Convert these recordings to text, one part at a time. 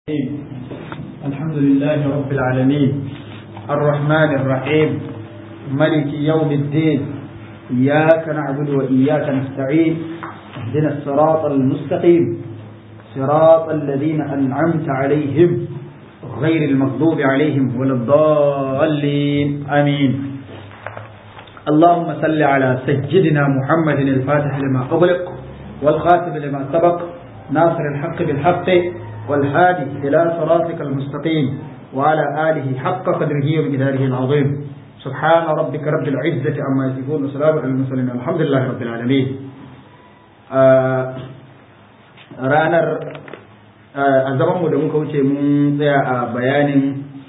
الحمد لله رب العالمين الرحمن الرحيم ملك يوم الدين إياك نعبد وإياك نستعين اهدنا الصراط المستقيم صراط الذين أنعمت عليهم غير المغضوب عليهم ولا الضالين آمين اللهم صل على سيدنا محمد الفاتح لما أغلق والخاتم لما سبق ناصر الحق بالحق والهادي إلى صراطك المستقيم وعلى آله حق قدره ومقداره العظيم سبحان ربك رب العزة عما يصفون وسلام على المرسلين الحمد لله رب العالمين ranar a zamanmu da muka wuce mun tsaya a bayanin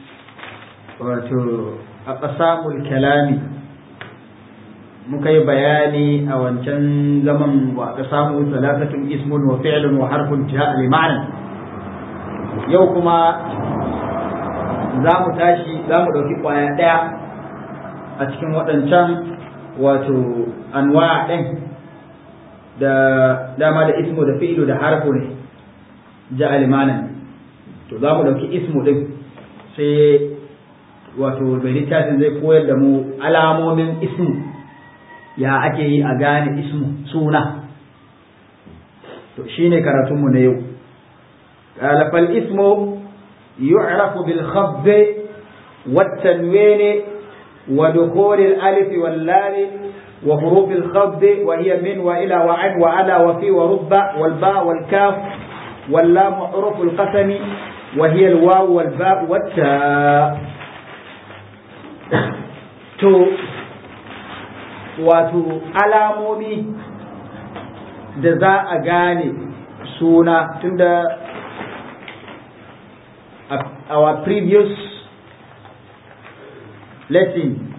wato a ƙasamul kalami muka yi bayani a wancan zaman wa ƙasamu talatatun ismun wa fi'lun wa harfun ja'a li ma'ana yau kuma za mu tashi za mu ɗauki ƙwaya ɗaya a cikin waɗancan wato anwa ɗin da dama da ismu da fi'ilu da harfu ne ja alimanan to za mu ɗauki ismu ɗin sai wato mai littafin zai koyar da mu alamomin ismu ya ake yi a gane ismu suna to shine karatunmu na yau قال فالاسم يعرف بالخفض والتنوين ودخول الألف واللام وحروف الخفض وهي من وإلى وعن وعلى وفي ورب والباء والكاف واللام حروف القسم وهي الواو والباء والتاء تو wato alamomi da za a gane suna tunda our previous lesson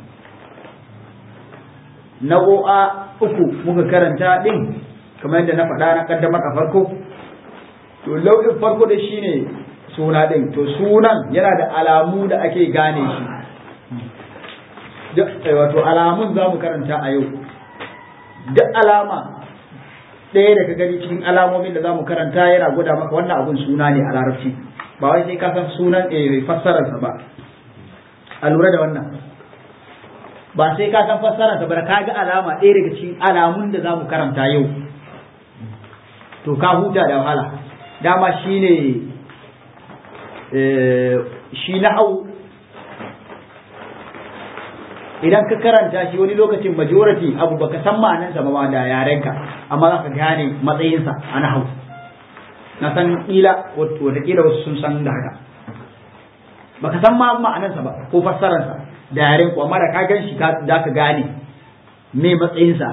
nau'o'a uku muka karanta din kamar yadda na faɗa na ƙaddamar a farko to lau'in farko da shi ne suna ɗin to sunan yana da alamu da ake gane shi wato alamun za mu karanta a yau duk alama ɗaya da ka gani cikin alamomin da za mu karanta yana gwada maka wannan abun suna ne a larabci ba wai sai ka san sunan eh fassararsa ba a lura da wannan ba sai ka san fassararsa ba ka ga alama ɗaya daga cikin alamun da za mu karanta yau to ka huta da wahala dama shi ne shi na hau idan ka karanta shi wani lokacin majority abu baka san ma'anansa ba da yarenka amma za ka gane matsayinsa a na hau na san ƙila watakila wasu sun san da haka baka san ma ma'anarsa ba ko fassararsa da yaren ku amma da ka gan shi da ka gane me matsayinsa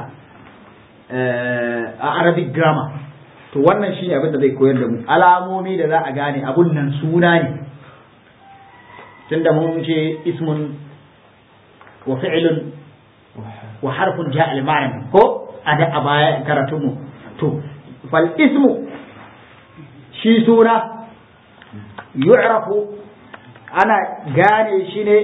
a arabic grammar to wannan shi ne abin da zai koyar da mu alamomi da za a gane abun nan suna ne tunda mun ce ismun wa fi'lun wa harfun ja'a al ko a da a baya karatunmu to fal ismu shi suna yu'rafu ana gane shi ne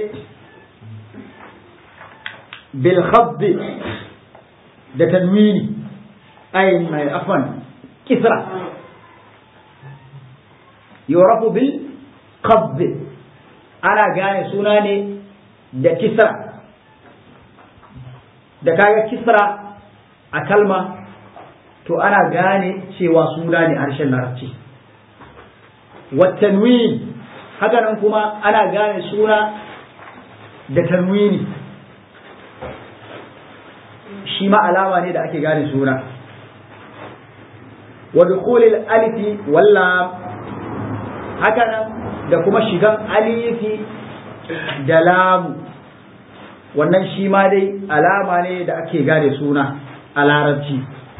bil khabdi da tanwini ay mai afwan kisra yu'rafu bil khabdi ana gane suna ne da kisra da kaga kisra a kalma to ana gane cewa suna ne harshen larabci watanwin haka nan kuma ana gane suna da tanwini shi ma alama ne da ake gane suna wa dukhulil alifi walla haka nan da kuma shigan alifi da lamu wannan shi ma dai alama ne da ake gane suna a larabci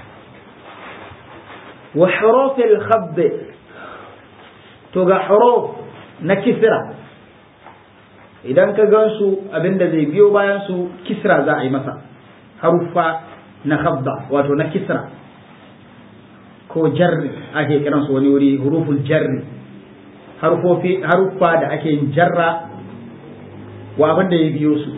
wa hurufil khabd to ga huruf na kisra idan ka gan su abinda zai biyo bayan su kisra za a yi masa haruffa na khabda wato na kisra ko jarri ake kiran su wani wuri huruful jarri harufofi haruffa da ake yin jarra wa abin da ya biyo su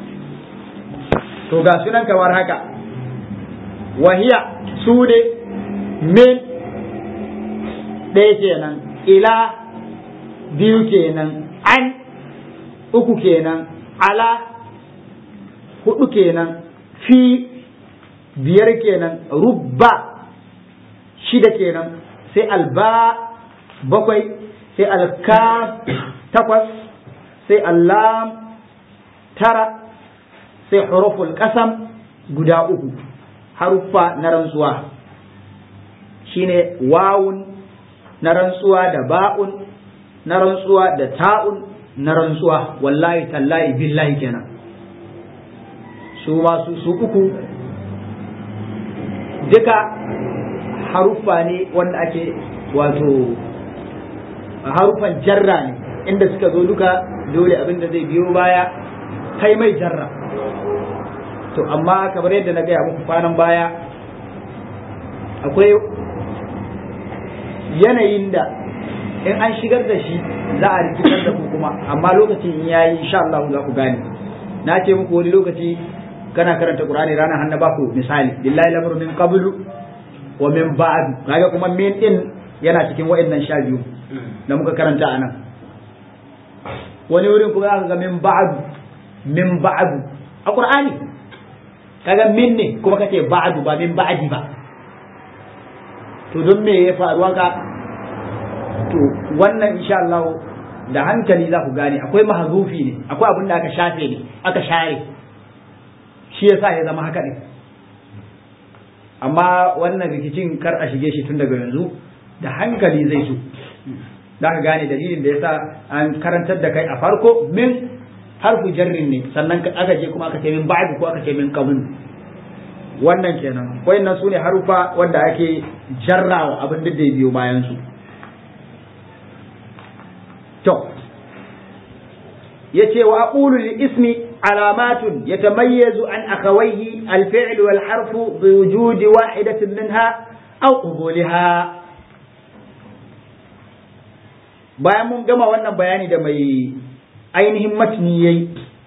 to ga sunan kamar haka wahiya su ne min ɗaya kenan ila biyu kenan an uku kenan ala hudu kenan fi biyar kenan rubba shida kenan sai alba bakwai sai alkaf takwas sai allam tara sai huruful kasam guda uku haruffa na rantsuwa shine wawun na rantsuwa da ba'un na rantsuwa da ta'un na rantsuwa wallahi tallahi billahi kenan su masu su uku duka haruffa ne wanda ake wato haruffan jarra ne inda suka zo duka dole abin da zai biyo baya kai mai jarra to amma kamar yadda na gaya muku kwanan baya akwai yanayin da in an shigar da shi za a rikitar da ku kuma amma lokacin in yayi insha Allah za ku gane na ce muku wani lokaci kana karanta Qur'ani ranar hannu ba ku misali billahi lamru min qablu wa min ba'd kaga kuma min din yana cikin wa'annan sha biyu da muka karanta anan wani wurin kuma aka ga min ba'd min ba'd a Qur'ani kaga min ne kuma kace ba'd ba min ba'di ba to don me ya faru haka to wannan insha Allah da hankali za ku gane akwai mahazufi ne akwai abin da aka shafe ne aka share shi yasa ya zama haka ne amma wannan rikicin kar a shige shi tun daga yanzu da hankali zai so za ka gane dalilin da yasa an karantar da kai a farko min harfu jarrin ne sannan aka je kuma aka ce min ba'd ko aka ce min qabl wannan kenan wayannan su ne harufa wanda ake jarrawa abin da ya biyo bayan su to yace wa aqulu lil ismi alamatun yatamayyazu an akhawayhi al fi'l wal harf bi wujudi wahidatin minha aw qubulha bayan mun gama wannan bayani da mai ainihin matni yayi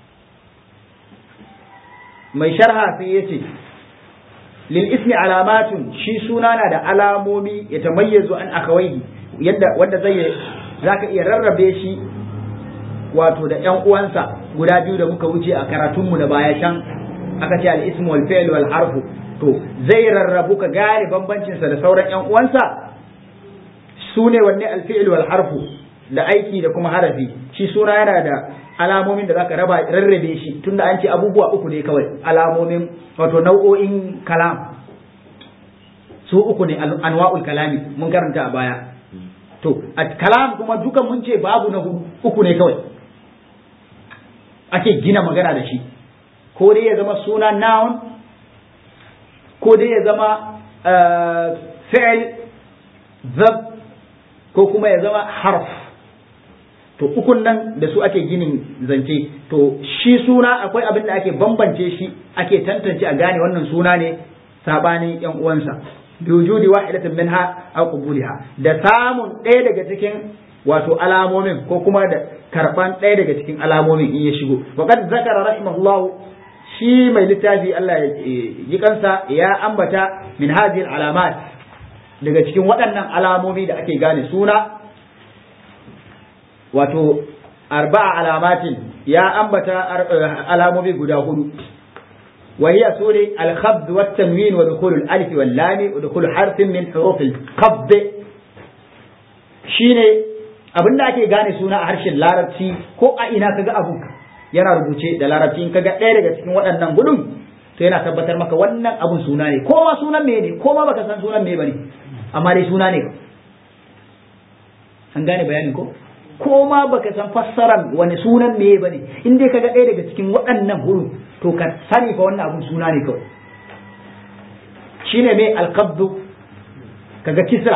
mai sharha sai yace lil ismi alamatun shi suna na da alamomi ya tamayyazu an akawai yadda wanda zai zaka iya rarrabe shi wato da ƴan uwansa guda biyu da muka wuce a karatunmu na baya can aka ce al ismu wal fi'l wal harfu to zai rarrabu ka gane bambancin sa da sauran ƴan uwansa su ne wanne al fi'l wal harfu da aiki da kuma harafi shi suna yana da alamomin da zaka raba rarrabe shi tunda an ce abubuwa uku ne kawai alamomin wato nau'o'in kalam su uku ne anwa'ul kalami mun karanta a baya to a kalam kuma dukan mun ce babu na uku ne kawai ake gina magana da shi ko dai ya zama suna noun ko dai ya zama fi'il verb ko kuma ya zama harf to ukun nan da su ake ginin zance to shi suna akwai abin da ake bambance shi ake tantance a gane wannan suna ne sabanin yan uwansa bi wujudi wahidatin minha aw qubuliha da samun ɗaya daga cikin wato alamomin ko kuma da karban ɗaya daga cikin alamomin in ya shigo wa qad zakara rahimahullahu shi mai littafi Allah ya yi kansa ya ambata min hadhihi alamat daga cikin waɗannan alamomi da ake gane suna wato arba'a alamatin ya ambata alamomi guda hudu وهي سورة الخفض والتنوين ودخول الألف واللام ودخول حرف من حروف الخفض shine abin da ake gane suna a harshen larabci ko a ina kaga abu yana rubuce da larabci in kaga ɗaya daga cikin waɗannan gudun to yana tabbatar maka wannan abun suna ne ko ma sunan me ne ko ma baka san sunan me bane amma dai suna ne an gane bayanin ko ko ma baka san fassaran wani sunan me bane in dai kaga ɗaya daga cikin waɗannan huruf to ka sani fa wannan abun suna ne kawai shine me alqabdu kaga kisra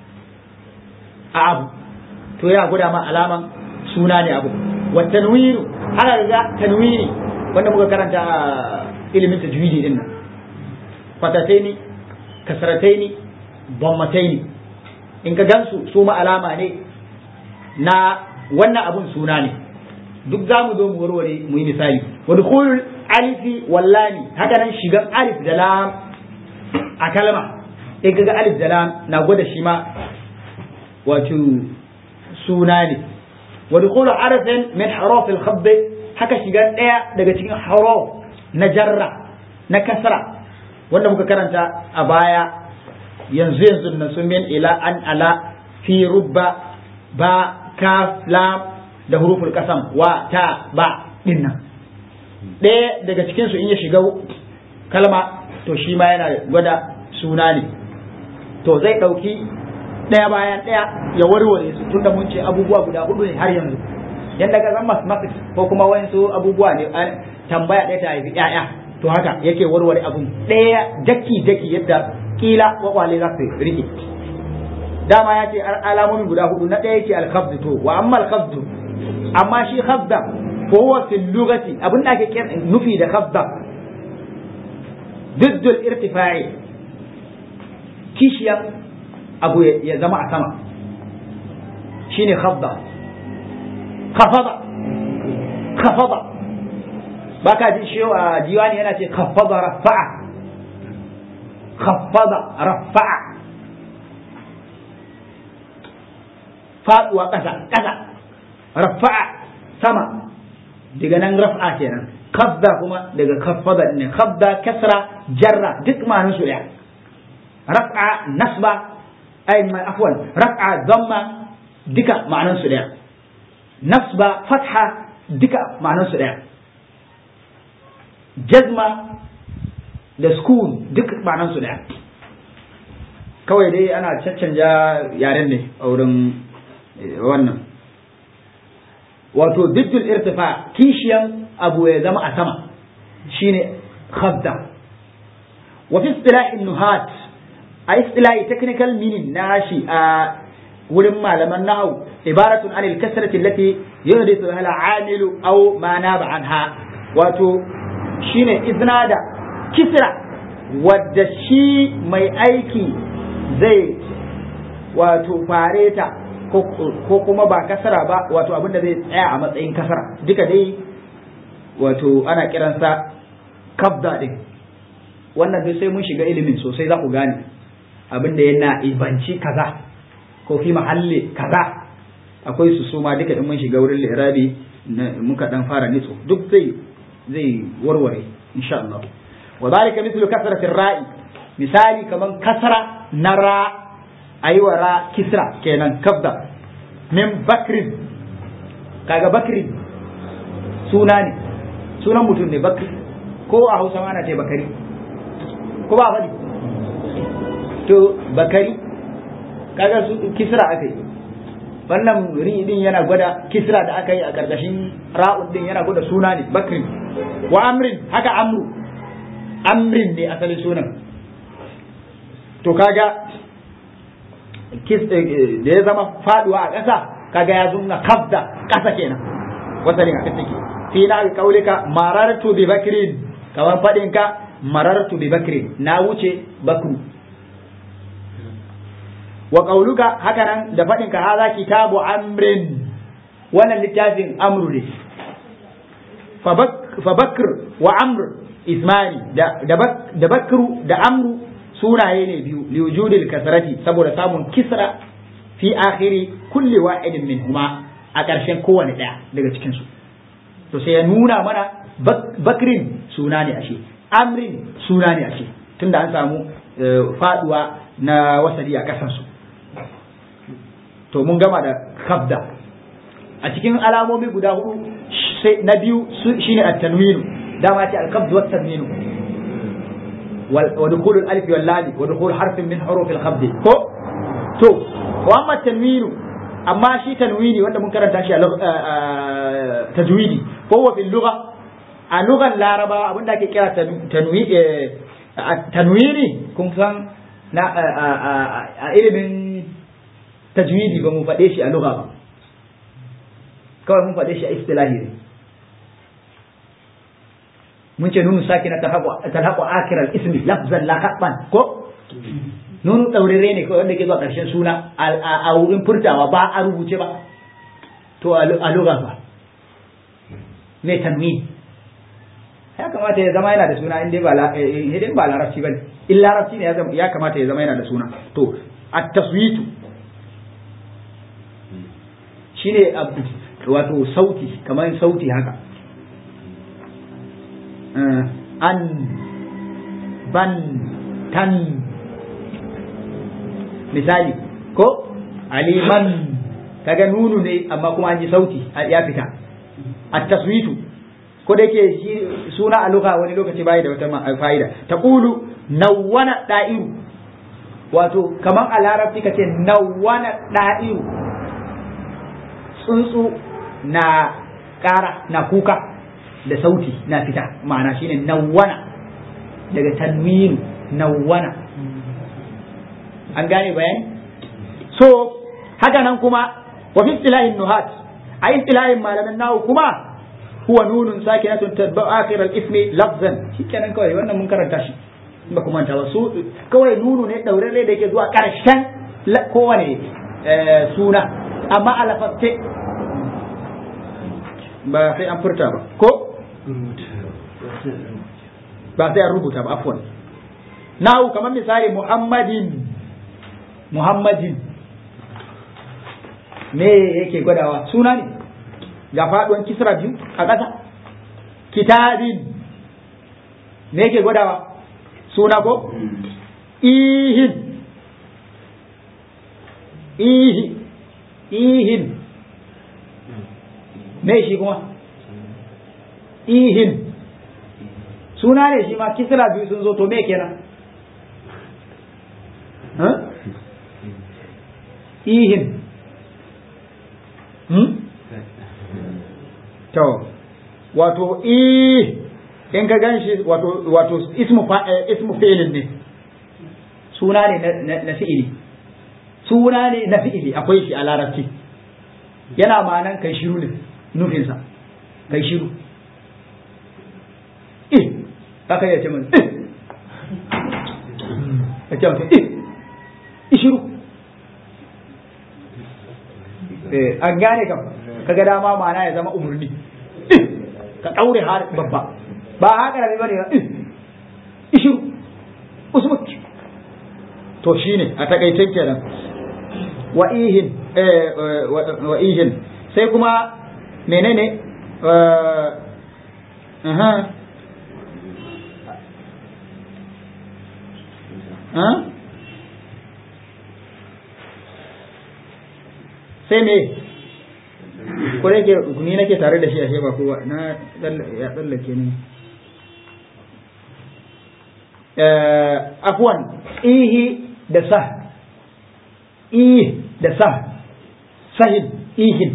a abu to yana gwada ma alaman suna ne abu wa tanwiru ana ga tanwiri wanda muka karanta a ilimin tajwidi din nan fatataini kasrataini dammataini in ka gansu su ma alama ne na wannan abun suna ne duk za mu zo mu warware mu yi misali wa dukhulul alifi wallami haka nan shigan alif da lam a kalma in kaga alif da lam na gwada shi ma wato suna ne wa dukhulu harfin min huruf al-khabb haka shiga daya daga cikin huruf na jarra na kasra wanda muka karanta a baya yanzu yanzu na sun min ila an ala fi rubba ba kaf lam da huruful kasam wa ta ba dinnan ɗaya daga cikin su in ya shiga kalma to shi ma yana gwada suna ne to zai ɗauki ɗaya bayan ɗaya ya warware su tunda mun ce abubuwa guda hudu ne har yanzu yadda ka zan mathematics ko kuma wayansu abubuwa ne tambaya ɗaya ta haifi ƴaƴa to haka yake warware abun ɗaya daki daki yadda kila kwakwale za su rike dama ya ce alamomin guda hudu na ɗaya yake alkhabdu to wa amma alkhabdu amma shi khabda ko huwa fil lugati abin da ake nufi da khabda ضد الارتفاع kishiyar abu ya zama a sama shine khafda khafada khafada baka ji shi a diwani yana ce khafada rafa'a khafada rafa'a faduwa ƙasa ƙasa rafa'a sama daga nan rafa'a kenan khafda kuma daga khafada ne khafda kasra jarra duk ma'anar su ɗaya raf'a nasba ay afwan raf'a dhamma duka ma'anar su ɗaya nasba fatha duka ma'anar su ɗaya jazma da sukun duk ma'anar su ɗaya kawai dai ana caccanja yaren ne a wurin wannan wato diddul irtifa kishiyan abu ya zama a sama shine khafda wa fi istilahin nuhat a istilahi technical meaning na shi a wurin malaman nahau ibaratun anil kasrati allati yuhdithu hala amilu aw ma naba anha wato shine izna da kisra wadda shi mai aiki zai wato fareta ko kuma ba kasara ba wato abin da zai tsaya a matsayin kasara duka dai wato ana kiransa kabda din wannan dai sai mun shiga ilimin sosai za ku gane abin da yana ibanci kaza ko fi mahalli kaza akwai su suma duka in mun shiga wurin lirabi muka dan fara nitso duk zai zai warware insha Allah wa zalika mithlu kasrati ra'i misali kaman kasra na ra aiwa ra kisra kenan kabda min bakrin kaga bakrin suna ne sunan mutum ne bakri ko a hausa ana ce bakari ko ba faɗi to bakari kaga su kisra aka yi wannan ri din yana gwada kisra da aka yi a karkashin ra'un din yana gwada suna ne bakrin wa amrin haka amru amrin ne asalin sunan to kaga da ya zama faduwa a ƙasa kaga ya zunna kabda ƙasa kenan wasalin a take fi na kaulika marartu bi bakrin kamar fadin ka marartu bi bakrin na wuce bakru wa qauluka haka nan da fadin ka haza kitabu amrin wannan littafin amru ne fa bakr wa amr ismani da bakru da amru sunaye ne biyu liwujudil kasrati saboda samun kisra fi akhiri kulli wa'idin minhuma a ƙarshen kowane ɗaya daga cikin su to sai ya nuna mana bakrin suna ne ashe amrin suna ne ashe tunda an samu faduwa na wasali a ƙasan su to mun gama da kabda a cikin alamomi guda hudu sai na biyu shine at-tanwinu dama ce al-kabd wa at-tanwinu ودخول الالف واللام ودخول حرف من حروف الخفض ko to wa amma tanwinu amma shi tanwini wanda mun karanta shi a tajwidi ko wa fil lugha a lugan laraba abinda ake kira tanwini kun san na a ilimin tajwidi ba mu faɗe shi a lugha ba kawai mun faɗe shi a istilahi ne mun ce nunu sakina talhaqu akiral ismi lafzan la khatban ko nunu daurare ne kawai wanda ke zuwa karshen suna a wurin furtawa ba a rubuce ba to a lugha ba me tanwin ya kamata ya zama yana da suna in dai ba idan ba larabci bane in larabci ne ya kamata ya zama yana da suna to at taswitu shine wato sauti kamar sauti haka an ban tan misali ko aliman kaga nunu ne amma kuma an ji sauti ya fita at taswitu ko da yake shi suna a lugha wani lokaci bai da wata fa'ida taqulu nawwana da'iru wato kamar a larabci kace nawwana da'iru tsuntsu na ƙara na kuka da sauti na fita ma'ana shine nawwana daga tanwin nawwana an gane bayani so haka nan kuma wa fi istilahin nuhat a istilahin malaman nahu kuma huwa nunun sakinatun tadba akhir al-ismi lafzan shikenan kawai wannan mun karanta shi ba kuma ta su kawai nunu ne daurare da yake zuwa karshen kowane suna amma a lafaste ba sai an furta ba ko ba sai an rubuta ba afwan nahu kamar misali muhammadin muhammadin me yake gwadawa suna ne ga faduwan kisra biyu a ƙasa kitabin me yake gwadawa suna ko ihin ihi ihin me shi kuma ihin suna ne shi ma kisra biyu sun zo to me kenan ihin to wato i in ka gan shi wato wato ismu ismu fi'ilin ne suna ne na fi'ili suna ne na fi'ili akwai shi a larabci yana ma'anan kai shiru ne nufinsa kai shiru ih haka ya ce mun ya ce mutum ih shiru an gane kam kaga dama ma'ana ya zama umurni ka daure har babba ba haka rabi bane ba ishiru usmut to shine a takaicen kenan wa ihin wa ihin sai kuma menene aha sai me ko yake ni nake tare da shi ashe ba kowa na ya tsallake ni afwan ihi da sah ih da sah sahin ihin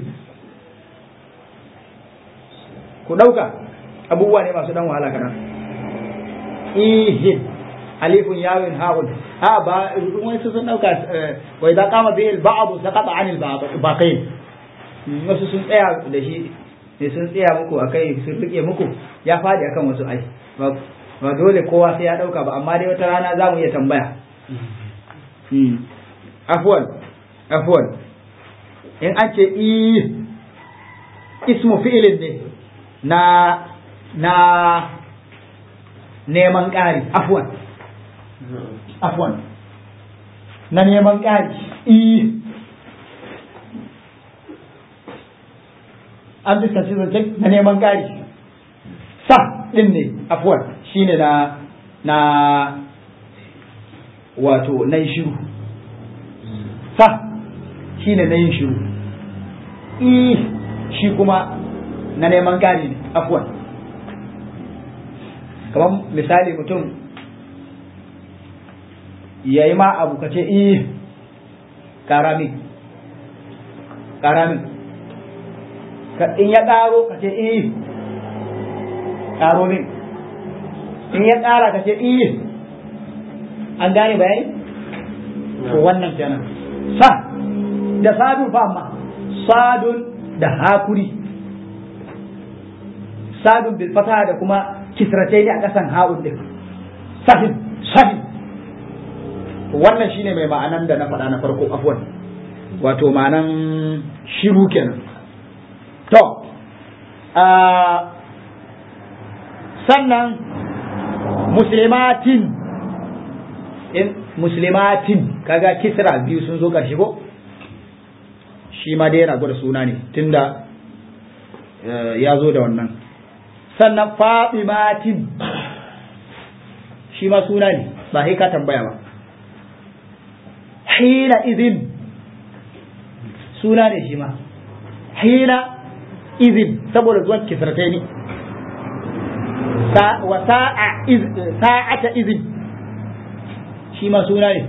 ku dauka abubuwa ne masu dan wahala kana ihin alifun yawin ha'un a ba wani sun dauka wa idza qama bihi al-ba'd saqata 'an al-baqin wasu sun tsaya da shi ne sun tsaya muku akai sun rike muku ya fadi akan wasu ai ba dole kowa sai ya dauka ba amma dai wata rana za mu iya tambaya afwan afwan in an ce i ismu fi'ilin ne na na neman ƙari afwan afwan na neman ƙari i an fuskanci zancen na neman ƙari sa ɗin ne afwan shi ne na na wato na yi shiru sa shi ne na yin shiru i shi kuma na neman ƙari ne afwan kamar misali mutum ya yi ma abu ka ce i ƙaramin ƙaramin in ya ƙaro ka ce i ƙaro min in ya ƙara ka ce i an gane bayani to wannan kenan sa da sadun fa amma sadun da hakuri sadun bil fata da kuma kisratai ne a ƙasan ha'un din sahin sahin wannan shine mai ma'anan da na faɗa na farko afwan wato ma'anan shiru kenan to sannan muslimatin in muslimatin kaga kisra biyu sun zo ƙarshe ko shi ma dai yana gwada suna ne tunda ya zo da wannan sannan fatimatin shi ma suna ne ba sai ka tambaya ba hina izin suna ne shi ma hina izin saboda zuwan kisratai ne wa sa'ata izin shi ma suna ne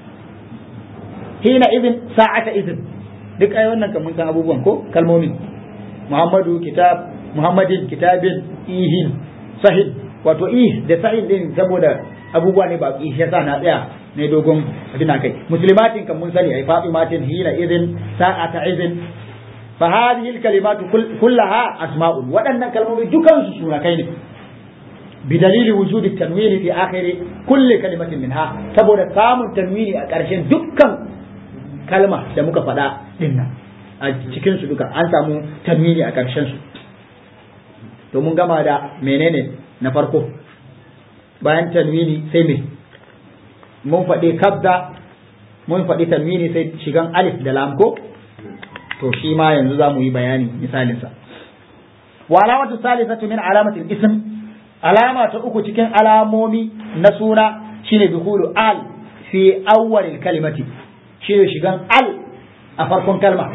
hina izin sa'ata izin duk ai wannan kan mun san abubuwan ko kalmomin muhammadu kitab muhammadin kitabin ihin sahih wato ih da sahih din saboda abubuwa ne ba shi yasa na tsaya ne dogon abin kai muslimatin kan mun sani ai fatimatin hina izin sa'ata izin fa hadhihi alkalimatu kullaha asma'un waɗannan kalmomi dukan su sunakai ne بدليل وجود التنوين في آخر كل كلمة منها saboda samun tanwini a ƙarshen dukkan kalma da muka faɗa dinna a cikin su duka an samu tanwini a ƙarshen su to mun gama da menene na farko bayan tanwini sai me mun faɗi kabda mun faɗi tanwini sai shigan alif da lam ko to shi ma yanzu za mu yi bayani misalinsa wa alamatu salisatu min alamatil ism alama ta uku cikin alamomi na suna shine dukhulu al fi awwalil kalimati shine shigan al a farkon kalma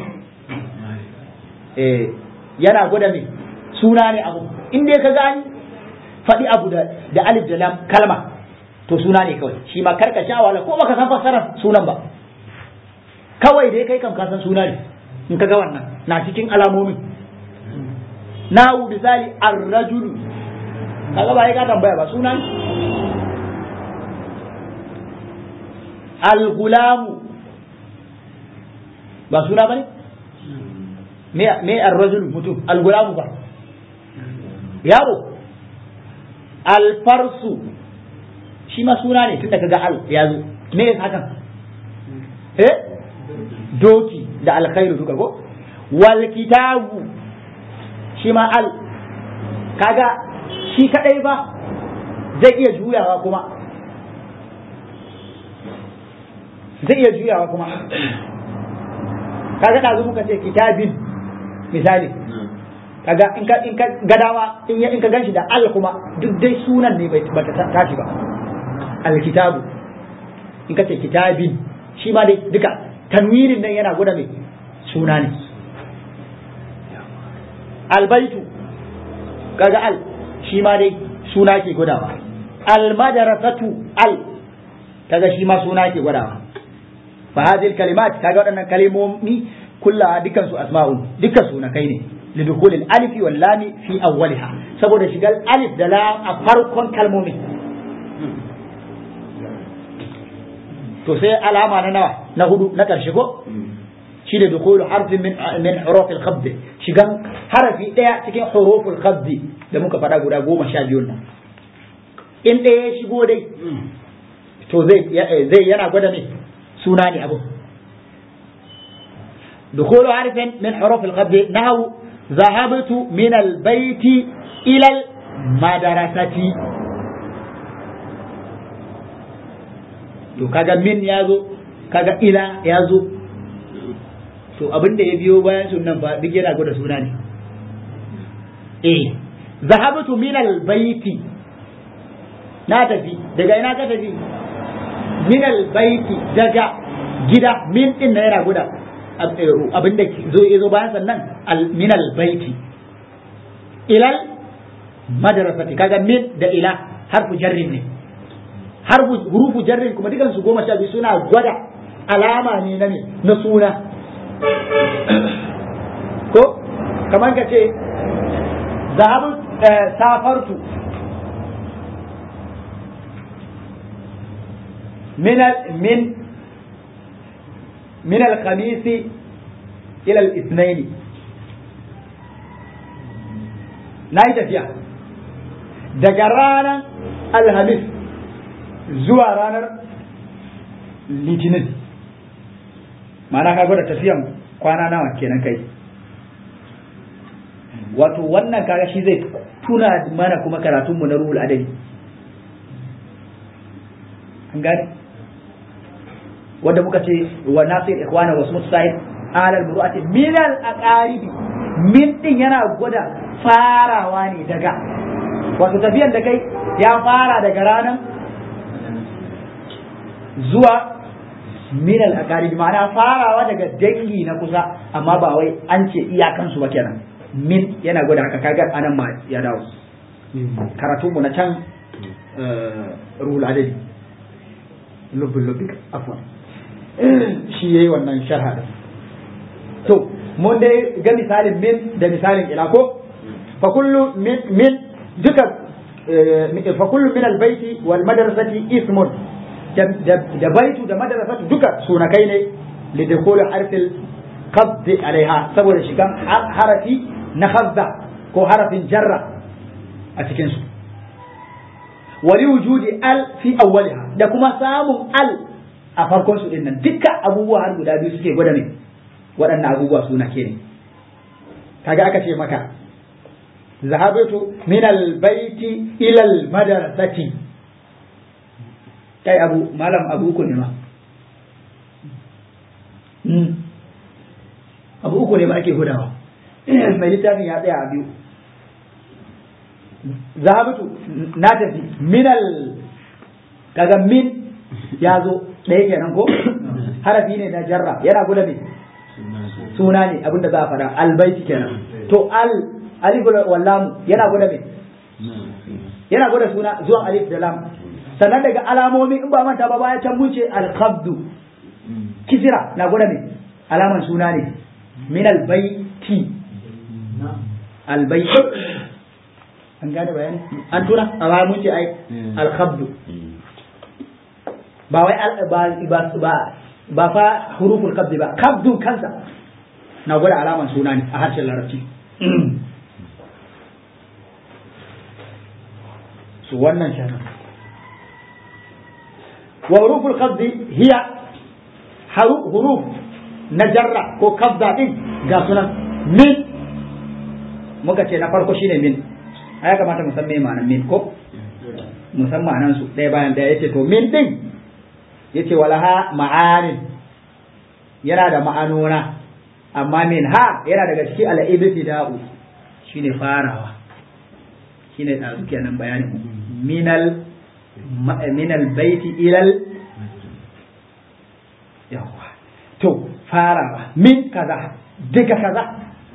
eh yana gwada me suna ne abu in dai ka gani faɗi abu da, da alif da lam kalma to suna ne kawai shi ma karka sha wala ko baka san fassarar sunan ba kawai dai kai kam ka san suna ne in ka ga wannan na cikin alamomin nahu misali ar-rajulu kaga ba ka tambaya ba sunan al-gulamu ba suna bane me me ar-rajul mutum al-gulamu ba yaro al-farsu shi ma suna ne tunda kaga al ya zo me yasa hakan eh doki da alkhairu duka ko wal kitabu shi ma al kaga shi kadai ba zai iya juyawa kuma zai iya juyawa kuma kaga da muka ce kitabin misali kaga in ka in ka gadawa in ya in ka ganshi da al kuma duk dai sunan ne bai bata tashi ba al kitabu in ka ce kitabin shi ma dai duka tanwirin nan yana gwada mai suna ne albaitu kaga al shi ma dai suna ke gwadawa almadarasatu al kaga shi ma suna ke gwadawa fa hadhihi kalimat kaga waɗannan kalmomi kullaha dukan su asma'un dukkan suna kai ne lidukul alif wal lam fi awwaliha saboda shigar alif da lam a farkon kalmomin to sai alama na nawa na hudu na karshe ko shi da dukulu harfin min min hurufil khabd shigan harafi daya cikin huruful khabd da muka faɗa guda goma sha biyu nan in ɗaya ya shigo dai to zai zai yana gwada ne suna ne abu دخول حرف من حروف الخفض نحو ذهبت من البيت إلى المدرسة to kaga min ya zo kaga ila ya zo to abin da ya biyo bayan sunan fa duk yana gwada suna ne eh zahabtu min albayti na tafi daga ina ka tafi min albayti daga gida min din na yana gwada abin da zo ya zo bayan sannan min albayti ilal madrasati kaga min da ila harfu jarrin ne har hurufu jarrin kuma dukan su goma sha biyu suna gwada alama ne na na suna ko kamar ka ce zahabu safartu min min min al-khamis ila al-ithnain na yi tafiya daga ranar alhamis zuwa ranar litinin ma'ana ka gwada tafiyan kwana nawa kenan kai wato wannan kaga shi zai tuna mana kuma karatunmu na ruhul adadi an gane wanda muka ce wa nasir ikhwana wasu musahib alal muru'ati min al aqaribi min din yana gwada farawa ne daga wato tafiyan da kai ya fara daga ranar zuwa min al-aqarib ma'ana farawa daga dangi na kusa amma ba wai an ce iyakansu ba kenan min yana gwada haka kaga anan ma ya dawo karatunmu na can ruhul adadi lubbin lubbin afwan shi yayi wannan sharha da to mun dai ga misalin min da misalin ila ko fa kullu min min duka fa kullu min albayti wal madrasati ismun da baitu da madrasatu duka sunakai ne li dukul harfil qabd alaiha saboda shigan harafi na khazza ko harafin jarra a cikin su wali wujudi al fi awwaliha da kuma samun al a farkon su dinnan dukkan abubuwa har guda biyu suke gwada ne waɗannan abubuwa suna ke ne kaga aka ce maka zahabatu min albayti ila almadrasati kai abu malam abu uku ne ma abu uku ne ba ake hudawa mai littafin ya tsaya a biyu zahabatu na tafi minal kaga min ya zo ɗaya kenan ko harafi ne na jarra yana guda ne suna ne abinda za a fara albaiti kenan to al alif wal lam yana guda ne yana guda suna zuwan alif da lam sannan daga alamomi in ba manta ba baya can mun ce al qabdu kisira na guda ne alaman suna ne min al baiti al baiti an gane bayani an tura a baya mun ce ai al qabdu ba wai ba ba ba fa huruful qabdi ba qabdun kansa na gwada alaman suna ne a harshen larabci su wannan shana wa huruful qabdi hiya huruf na jarra ko kabda din ga sunan min muka ce na farko shine min a ya kamata mu san me ma'anar min ko musamman ma'anar su ɗaya bayan ɗaya yace to min din yace walaha ma'anin yana da ma'anona amma min ha yana daga cikin al-ibtida'u shine farawa shine da suke nan bayanin minal minal baiti ilal yawa to farawa min kaza daga kaza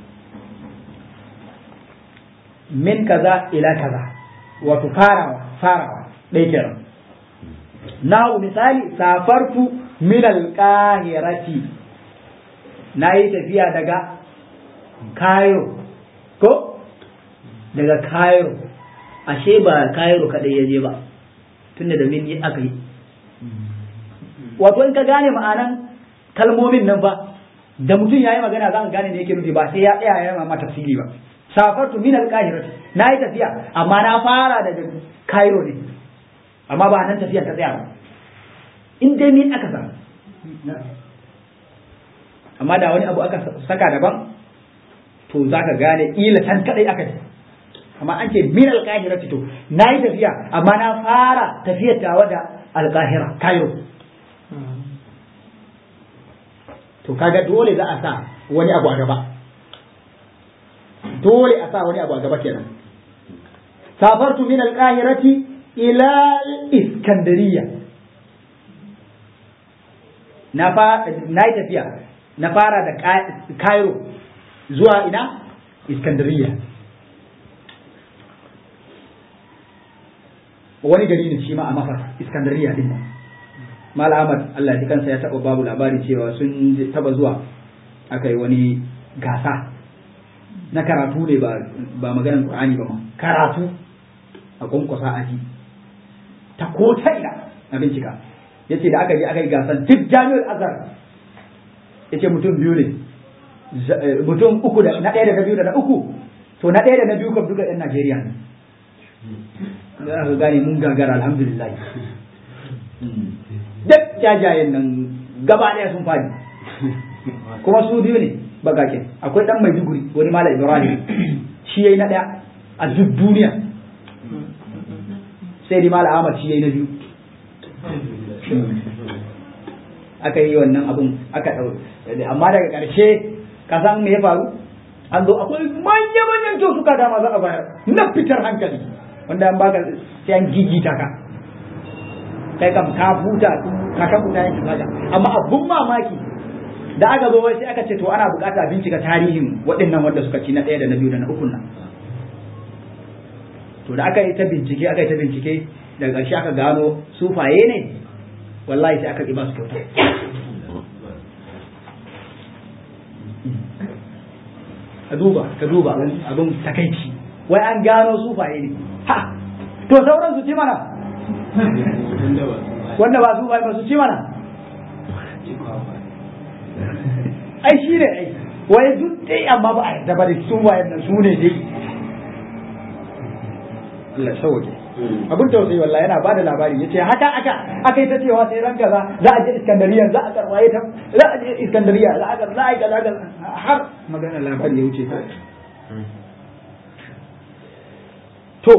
min kaza ila kaza wato farawa farawa ɗaya kenan na misali safartu min alƙahirati na yi tafiya daga Cairo ko daga Cairo ashe ba Cairo kaɗai ya je ba tunda da min yi aka yi wato in ka gane ma'anan kalmomin nan ba da mutum ya yi magana za ka gane ne yake nufi ba sai ya tsaya ya ma tafsiri ba safartu min alƙahirati na yi tafiya amma na fara daga Cairo ne amma ba nan tafiyar ta tsaya ba in dai min aka sa amma da wani abu aka saka daban to za ka gane ila can kadai aka ce amma an ce min alƙahira to na yi tafiya amma na fara tafiyar tawa da alƙahira kayo to kaga dole za a sa wani abu a gaba dole a sa wani abu a gaba kenan safartu min alƙahirati ila iskandariya na yi tafiya na fara da cairo zuwa ina iskandariya wani gari ne shi ma a mafar iskandariya din mal ahmad allah ya kansa ya taba babu labari cewa sun taba zuwa aka yi wani gasa na karatu ne ba maganar qur'ani ba ma karatu a kwankwasa aji ta ko ta ina na bincika yace da aka je aka yi gasan duk jami'ar azhar yace mutum biyu ne mutum uku da na ɗaya da na biyu da na uku to na ɗaya da na biyu kam duka ɗan Najeriya ne za ka gane mun gagara alhamdulillah duk jajayen nan gaba ɗaya sun fadi kuma su biyu ne bagaken akwai ɗan Maiduguri wani Malam Ibrahim shi yayi na ɗaya a duk duniya sai dai Malam Ahmad shi yayi na biyu aka yi wannan abun aka ɗau amma daga ƙarshe ka san me ya faru an zo akwai manya-manyan kyautuka da ma za a bayar na fitar hankali wanda an baka sai an gigita ka kai kam ka huta ka ka huta yanki kaga amma abun mamaki da aka zo sai aka ce to ana bukata bincika tarihin waɗannan wanda suka ci na ɗaya da na biyu da na ukun nan to da aka yi ta bincike aka yi ta bincike daga ƙarshe aka gano sufaye ne wallahi sai aka ƙi ba su kyauta ka duba ka duba abin takaici wai an gano sufaye ne ha to sauran su ci mana wanda ba sufaye ba su ci mana ai shi ne ai wai duk dai amma ba a yarda ba da su wayan nan su ne dai Allah sauke abin tausayi wallahi yana bada labari yace haka aka aka yi ta cewa sai ran kaza za a je Iskandariya za a karwaye ta za a je Iskandariya za a ga za a ga za har magana labari ya wuce ta to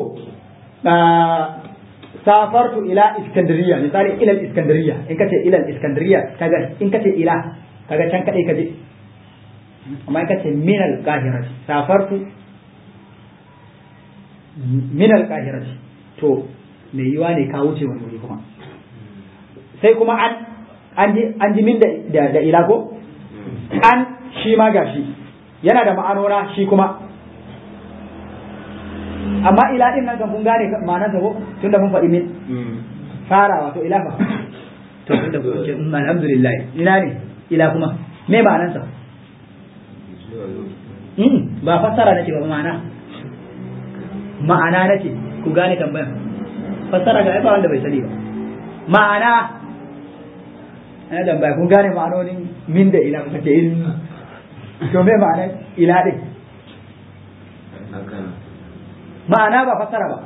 safartu ila Iskandariya misali ila Iskandariya in kace ila Iskandariya kaga in kace ila kaga can kadai kaje amma in kace min al-qahira safartu min al-qahira to me yiwa ne ka wuce wani wuri kuma sai kuma an an ji an ji min da da ila ko an shi ma gashi yana da ma'anona shi kuma amma ila din nan kan kun gane ma'anar sa ko tunda mun faɗi min farawa to ila fa to tunda kun ce alhamdulillah ina ne ila kuma me ma'anar sa ba fassara nake ba ma'ana ma'ana nake ku gane tambayar fassara ga ba wanda bai sani ba ma'ana ana tambaya kun gane ma'anonin min da ila kuka ce in to me ma'ana ila din ma'ana ba fassara ba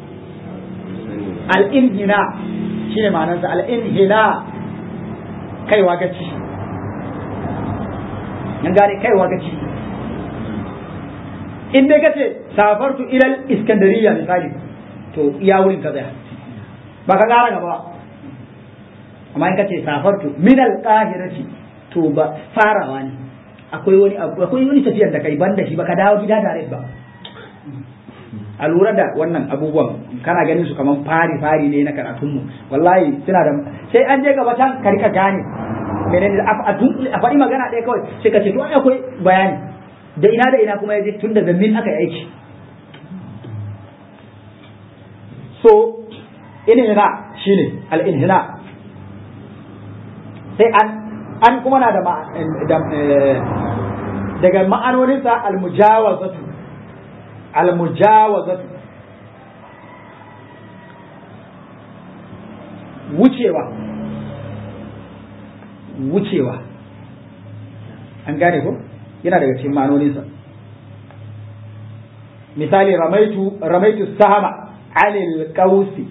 al-inhina shine ma'anarsa al-inhina kaiwa gaci nan gane kaiwa gaci in dai kace safartu ilal iskandariya misali to iya wurin ka tsaya ba ka gara gaba amma in kace safartu min al qahirati to ba farawa ne akwai wani akwai wani tafiyar da kai banda shi ba ka dawo gida direct ba a lura da wannan abubuwan kana ganin su kaman fari fari ne na karatun mu wallahi suna da sai an je gaba can ka rika gane menene a faɗi magana ɗaya kawai sai ka ce to akwai bayani da ina da ina kuma ya je tun daga min aka yi aiki so inhina shine al-inhina sai an an kuma na da daga ma'anoninsa al-mujawazatu al-mujawazatu wucewa wucewa an gane ko yana daga cikin ma'anoninsa misali ramaitu ramaitu sahama alil qausi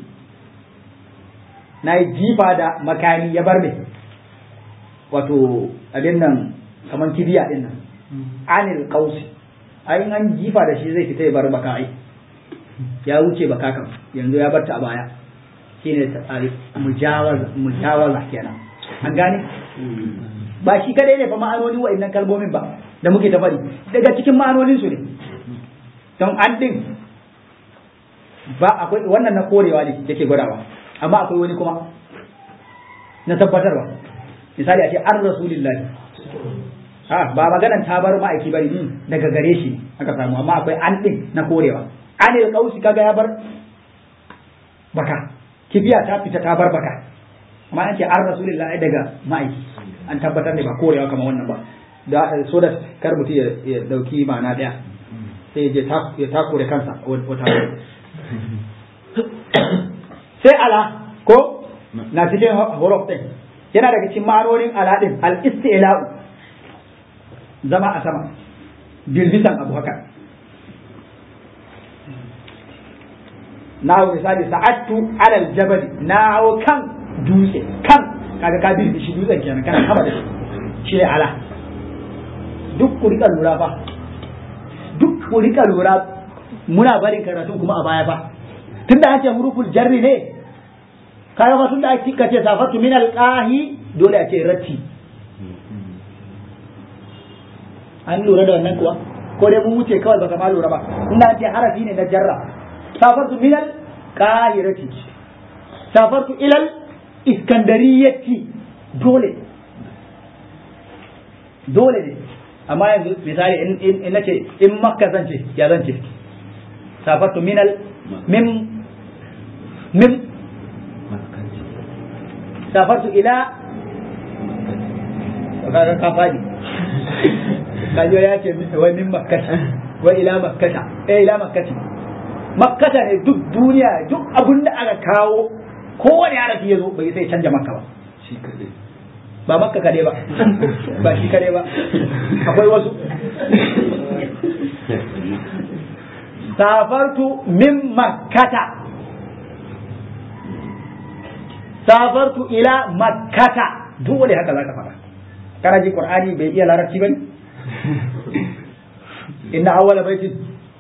na yi jifa da makani ya bar ne wato abin nan kamar kibiya din nan anil qausi ai an jifa da shi zai fita ya bar baka ai ya wuce baka kan yanzu ya bar ta a baya shine tsari mujawaza mujawaza kenan an gane ba shi kadai ne fa ma'anoni wa'annan kalmomin ba da muke ta faɗi daga cikin ma'anonin su ne don an din ba akwai wannan na korewa ne yake gwadawa amma akwai wani kuma na tabbatarwa misali a ce an rasulillahi ha ba maganan ta bar ma'aiki bane daga gare shi aka samu amma akwai an din na korewa an il kausi kaga ya bar baka kibiya ta fita ta bar baka amma an ce an rasulillahi daga ma'aiki an tabbatar ne ba korewa kamar wannan ba da so da kar mutum ya dauki ma'ana daya sai ya takure kansa wata sai ala ko na cikin horof din yana daga cikin ma'anonin ala din al istila'u zama a sama girgisan abu haka na misali sa'attu alal jabal na kan dutse kan kaga ka bi shi dutsen kenan kana kama da shi shi ne ala duk ku rika lura fa duk ku rika lura muna barin karatun kuma a baya fa tunda an ce muruful jarri ne kaga fa tunda ake kace safatu min alqahi dole a ce ratti an lura da wannan kuwa ko dai mun wuce kawai baka ma lura ba ina ce harafi ne na jarra safartu minal qahirati safartu ilal iskandariyati dole dole ne amma yanzu misali in nace in makka zan ce ya zan ce safartu minal min min safartu ila kaga ka fadi kajo ya ce wai min makkata wai ila makkata eh ila makkati makkata ne duk duniya duk abin da aka kawo kowane harafi ya zo bai sai canja makka ba shi kadai ba makka kade ba ba shi kade ba akwai wasu safartu min makkata safartu ila makkata dole haka zaka fara kana ji qur'ani bai iya larabci bane inna awwala baitin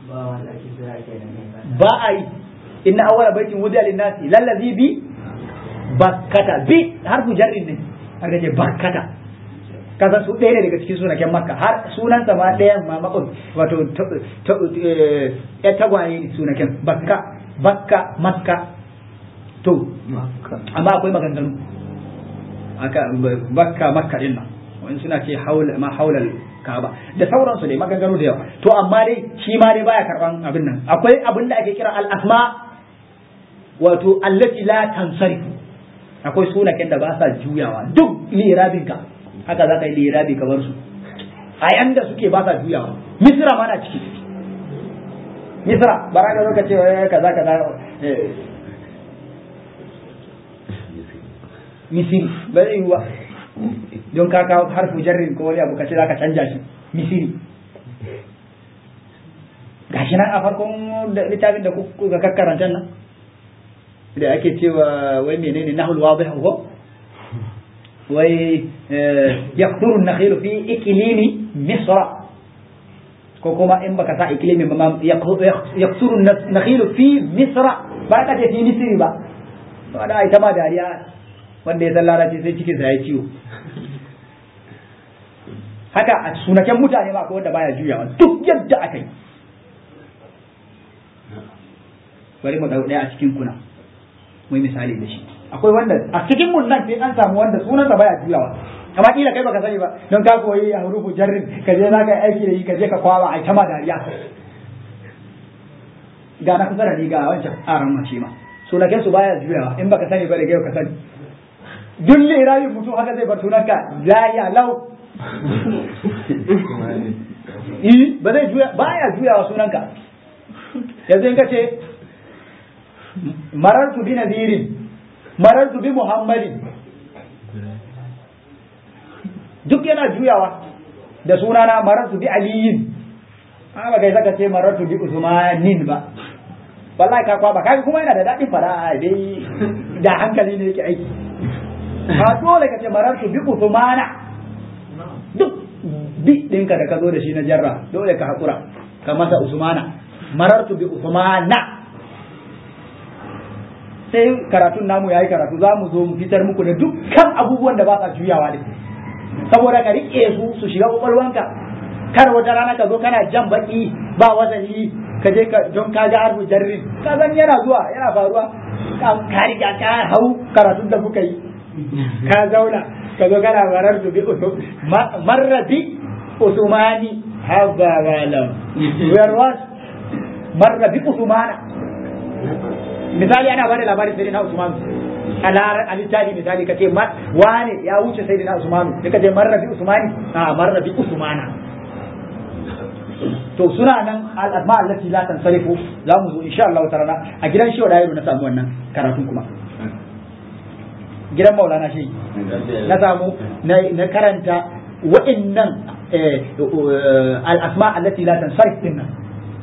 ba a yi inna awwala baitin wudiya linnasi lallazi bi bakkata bi harfu jarrin ne aka ce bakkata kasan su ɗaya ne daga cikin sunaken makka har sunansa ma ɗayan ma makon wato ya tagwaye ne sunaken bakka bakka makka to amma akwai maganganu aka bakka makka din nan wani suna ce ma haulal kaba da sauransu dai maganganu da yawa to amma dai shi ma dai baya karban abin nan akwai abin da ake kira al-asma wato allati la tansarifu akwai sunaken da ba sa juyawa duk lirabin ka haka za ka yi lirabi kamar su a yanda suke ba sa juyawa misra ma na ciki misra bara ka zo ka ce kaza kaza misiri ba zai yi ba don ka kawo harfu jarrin ko wani abu kace zaka canja shi misiri gashi nan a farkon littafin da kuka kakkaranta nan da ake cewa wai menene nahul wadih ko wai yaqturu an-nakhilu fi iklimi misra ko kuma in baka sa iklimi ba yaqturu an-nakhilu fi misra ba ka ce fi misri ba wanda ita ma dariya wanda ya san larabci sai cikin sa ya ciwo haka a sunaken mutane ma akwai wanda baya juyawa duk yadda aka yi bari mu dau daya a cikin kuna mu misali da shi akwai wanda a cikin mun nan sai an samu wanda sunan sa baya juyawa amma kila kai baka sani ba don ka koyi a hurufu jarrin ka je za ka yi aiki da shi ka je ka kwaba a ta ma dariya ga na kusa da ni ga wancan aran mace ma sunaken su baya juyawa in baka sani ba da ka sani duk lirayin mutum haka zai bar sunanka ya lau yi ba zai juya ba ya juyawa sunanka yanzu in ka ce marartu bi nadirin marartu bi muhammadin duk yana juyawa da sunana marartu bi aliyin ba kai saka ce marartu bi usmanin ba wallahi ka kwaba kaga kuma yana da daɗin fara dai da hankali ne yake aiki ba dole ka ce marartu bi usmana duk bi ɗinka da ka zo da shi na jarra dole ka haƙura ka masa usmana marartu bi usmana sai karatun namu yayi karatu za mu zo mu fitar muku da dukkan abubuwan da ba sa juyawa da saboda ka riƙe su su shiga ƙwaƙwalwanka kar wata rana ka zo kana jan baki ba wazani ka je ka don ka ga harfu jarrin ka san yana zuwa yana faruwa ka riga ka hau karatun da kuka yi ka zauna ka zo kana marar bi marra bi usmani haba wala where was marra bi usmana misali ana bada labarin sai na usman a littafi misali kace wane ya wuce sai na usmanu sai kace marra bi usmani a marra bi usmana to suna nan al'asma allati la tansarifu za mu zo insha Allah ta'ala a gidan shehu da na samu wannan karatun kuma gidan maulana shi na samu na karanta wa'annan al'asma allati la tansarif din nan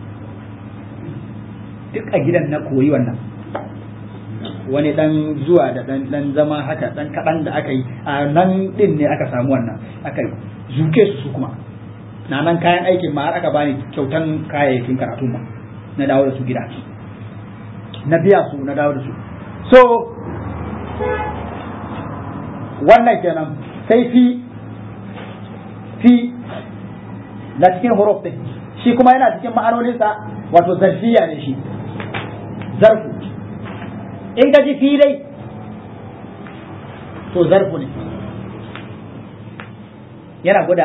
duk a gidan na koyi wannan wani dan zuwa da dan dan zama haka dan kadan da aka yi a nan din ne aka samu wannan aka zuke su kuma na nan kayan aikin ma har aka bani kyautan kayayyakin karatu ma na dawo da su gida na biya su na dawo da su so wannan kenan sai fi fi na cikin huruf din shi kuma yana cikin ma'anoninsa wato zarfiya ne shi zarfu in ka ji filai to zarfu ne yana gwada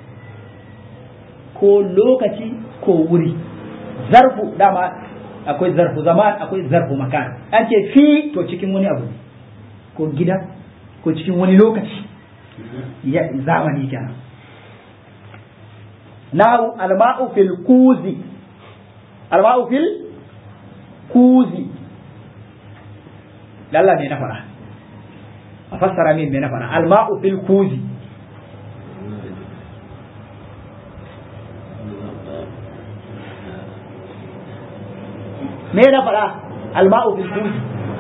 ko lokaci ko wuri zarfu dama akwai zarfu zaman akwai zarfu makan an ce fi to cikin wani abu ko gida ko cikin wani lokaci ya zamani kenan nahu alma'u fil kuzi alma'u fil kuzi lalla me na fara a fassara min me na fara alma'u fil kuzi me na fara alma'u fil kuzi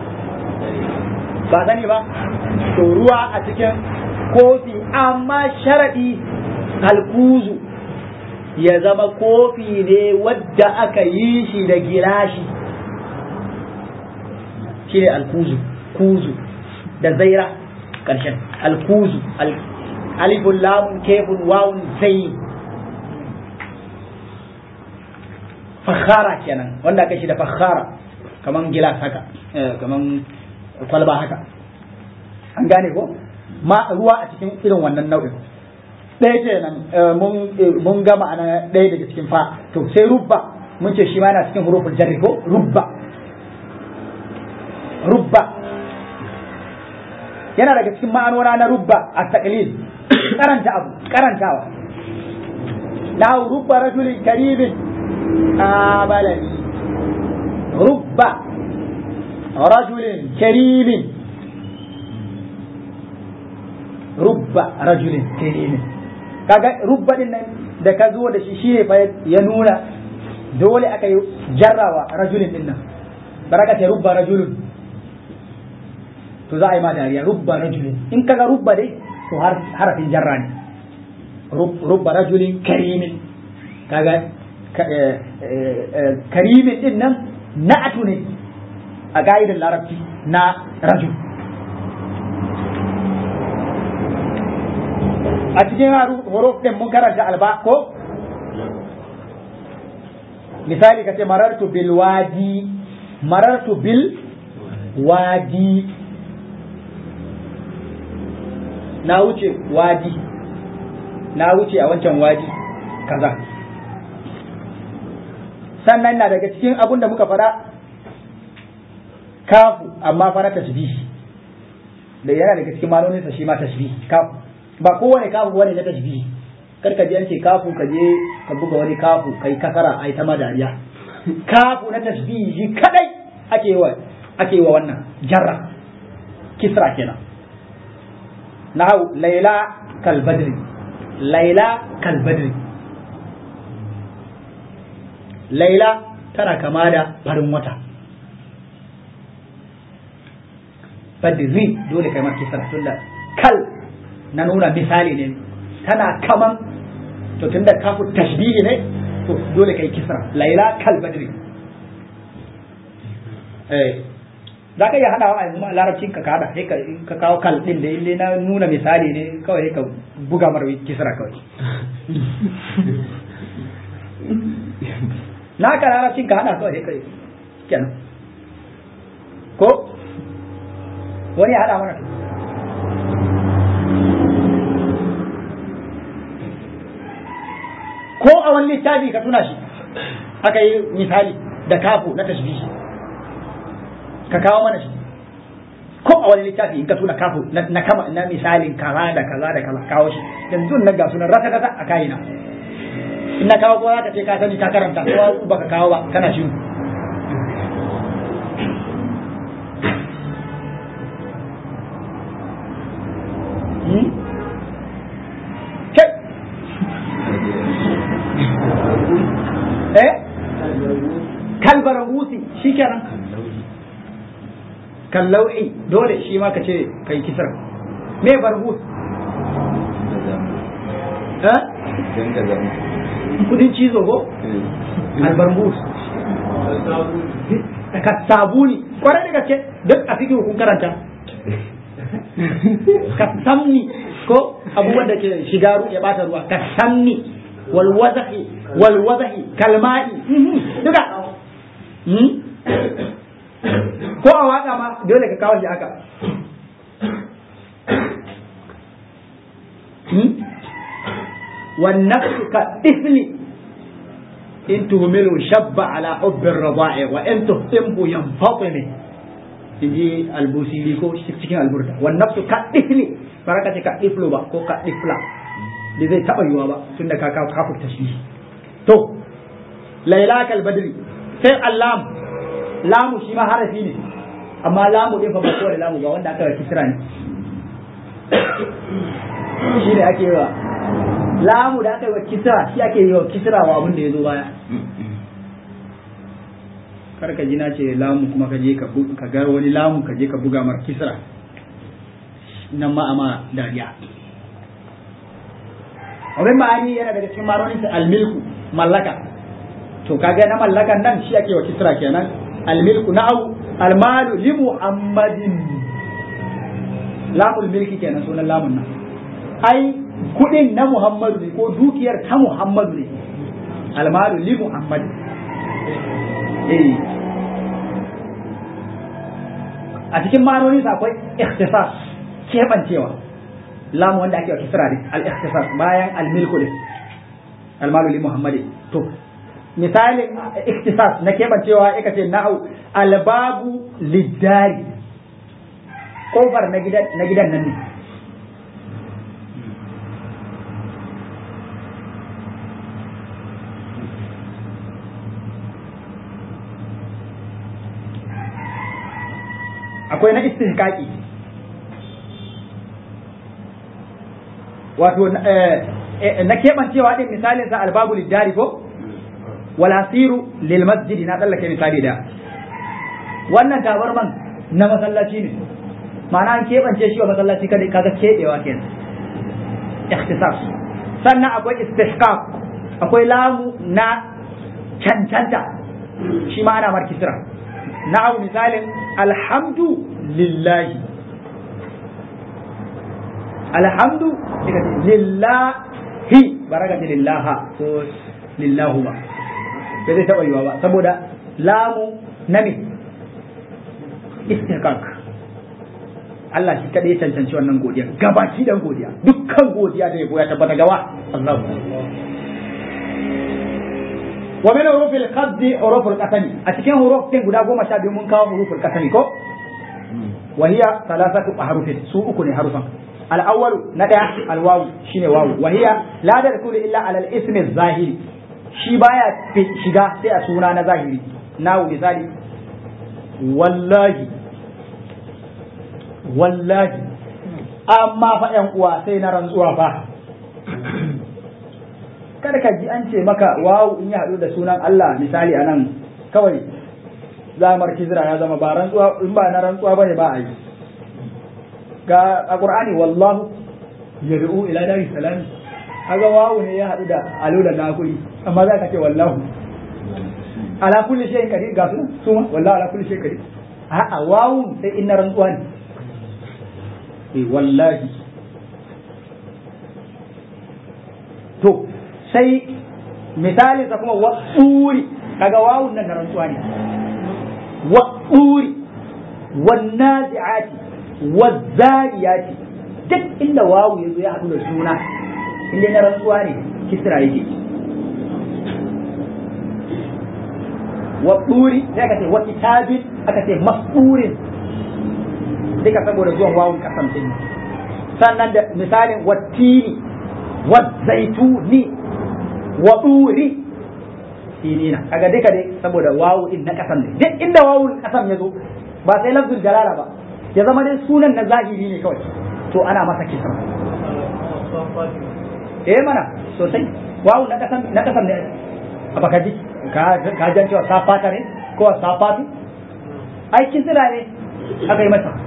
ba sani ba to ruwa a cikin kofi amma sharadi alkuzu ya zama kofi ne wadda aka yi shi da gilashi shi ne alkuzu kuzu da zaira ƙarshen alkuzu alifun lamun kefun wawun zai fakhara kenan wanda aka shi da fakhara kaman gilas haka kaman kwalba haka an gane ko ma ruwa a cikin irin wannan nau'in ɗaya kenan mun ga ma'ana ɗaya daga cikin fa to sai rubba mun ce shi ma yana cikin hurufin jarri ko rubba rubba yana daga cikin ma'anona na rubba a taqlil karanta abu karantawa la rubba rajulin karimin abalani rubba rajulin karimin rubba rajulin karimin kaga rubba din nan da ka zo da shi shine fa ya nuna dole aka yi jarrawa rajulin din nan baraka ce rubba rajulun to za a yi ma dariya rubba rajulin in kaga rubba dai to harafin jarra ne rubba rajulin karimin kaga karimin din nan na'atu ne a ga'idar larabci na rajul a cikin huruf din mun karanta alba ko misali kace marartu bil wadi marartu bil wadi na wuce wadi na wuce a wancan wadi kaza sannan na daga cikin abun da muka fara kafu amma fara tasbihi da yana daga cikin maloninsa shi ma tasbihi kafu ba kowane kafu wani na tasbihi kar ka je an ce kafu ka je ka buga wani kafu kai kasara ai ta madariya kafu na tasbihi shi kadai ake yi wa ake yi wa wannan jarra kisra kenan nahu laila kal badri laila kal badri laila tana kama da farin wata badri dole kai ma kisra tunda kal na nuna misali ne tana kaman to tunda kafu tashbihi ne to dole kai kisra laila kal badri eh za ka iya haɗawa a yanzu larabcin ka kada sai ka ka kawo kal din da ille na nuna misali ne kawai ka buga mar kisra kawai na ka larabcin ka hada kawai sai ka kenan ko wani ya hada mana ko a wani littafi ka tuna shi aka yi misali da kafu na tashbihi ka kawo mana shi ko a wani littafi in ka tuna kafu na kama na misalin kaza da kaza da kaza kawo shi yanzu nan ga sunan rata rata a kayina in na kawo ko za ka ce ka sani ka karanta ko baka kawo ba kana shi eh kalbar wusi shikenan kallau'i dole shi ma ka ce kai kisar me barbus eh kudin cizo ko albarbus ka sabuni kwarai da gaske duk a cikin kun karanta ka samni ko abubuwan da ke shiga ya bata ruwa ka samni wal wazahi wal wazahi kalma'i duka ko a waka ma dole ka kawo shi haka والنفس كالطفل إن تهمله شب على حب الرضاع وإن تهتمه ينفطم inji albusiri ko cikin alburda wan nafsu ka difli baraka ce ka diflo ba ko ka difla da zai taba yiwa ba tunda ka ka kafurta shi to laila kal badri sai allam lamu shi ma harafi ne amma lamu din fa ba kowane lamu ba wanda aka kisra ne shi ne ake yi wa lamu da aka yi wa kisra shi ake yi wa kisra wa abin da ya zo baya kar ka ji na ce lamu kuma ka je ka ka ga wani lamu ka je ka buga mar kisra nan ma ama dariya abin ma'ani yana daga cikin maronin sa almilku mallaka to kaga na mallakan nan shi ake wa kisra kenan almilku na'u almalu li muhammadin lamul milki kenan sunan lamun nan ai kudin na muhammadu ne ko dukiyar ta muhammadu ne almalu li muhammadin a cikin ma'anoninsa akwai ikhtisas keɓancewa lamu wanda ake wa kisra ne al-ikhtisas bayan al-milku din al-malu li muhammadi to misalin ikhtisas na keɓancewa ika ce na'u albabu lidari kofar na gidan na gidan nan ne akwai na istihqaqi wato na keɓancewa din misalin sa albabu lidari ko wal asiru lil masjid na tsallake misali da wannan tabarman na masallaci ne ma'ana an keɓance shi wa masallaci kada kaga keɓewa kenan ikhtisas sannan akwai istihqaq akwai lamu na cancanta shi ma ana markisra na'u misalin alhamdu lillahi alhamdu lillahi baraka ce lillaha ko lillahu ba ba zai taɓa yiwa ba saboda lamu na me istihqaq Allah shi kaɗai ya cancanci wannan godiya gabaki dan godiya dukkan godiya da yabo ya tabbata gawa Allah wa min hurufil qaddi huruful qasami a cikin huruf din guda goma sha biyu mun kawo huruful qasami ko wa hiya thalathatu ahrufin su uku ne harufan al awwal na daya al wawu shine wawu wa hiya la tadkhulu illa ala al ismi zahiri shi baya shiga sai a suna na zahiri nawu misali wallahi wallahi amma fa yan uwa sai na rantsuwa fa kada ka ji an ce maka wawu in ya haɗu da sunan Allah misali a nan kawai zamar kizra ya zama ba rantsuwa in ba na rantsuwa bane ba a yi ga a qur'ani wallahu yad'u ila dari salam kaga wawu ne ya haɗu da alu da nakuri amma za ka ce wallahu ala kulli shay'in qadir ga su su ma wallahu ala kulli shay'in qadir a'a wawu sai in na rantsuwa ne eh wallahi to sai misali sa kuma waɗuri kaga wawun nan na rantsuwa ne waɗuri wannazi'ati wazzariyati duk inda wawu ya zo ya haɗu da suna inda na rantsuwa ne kisra yake waɗuri sai aka ce wa kitabin aka ce masɗurin duka saboda zuwan wawun kasan din sannan da misalin wattini wazzaituni wa ɗuri sinina kaga duka dai saboda wawu din na kasan ne duk inda wawu kasan ya zo ba sai lafzul jalala ba ya zama dai sunan na zahiri ne kawai to ana masa kisra eh mana sosai wawu na kasan na kasan ne a baka ji ka ka jan cewa safata ne ko safatu ai kisra ne aka yi masa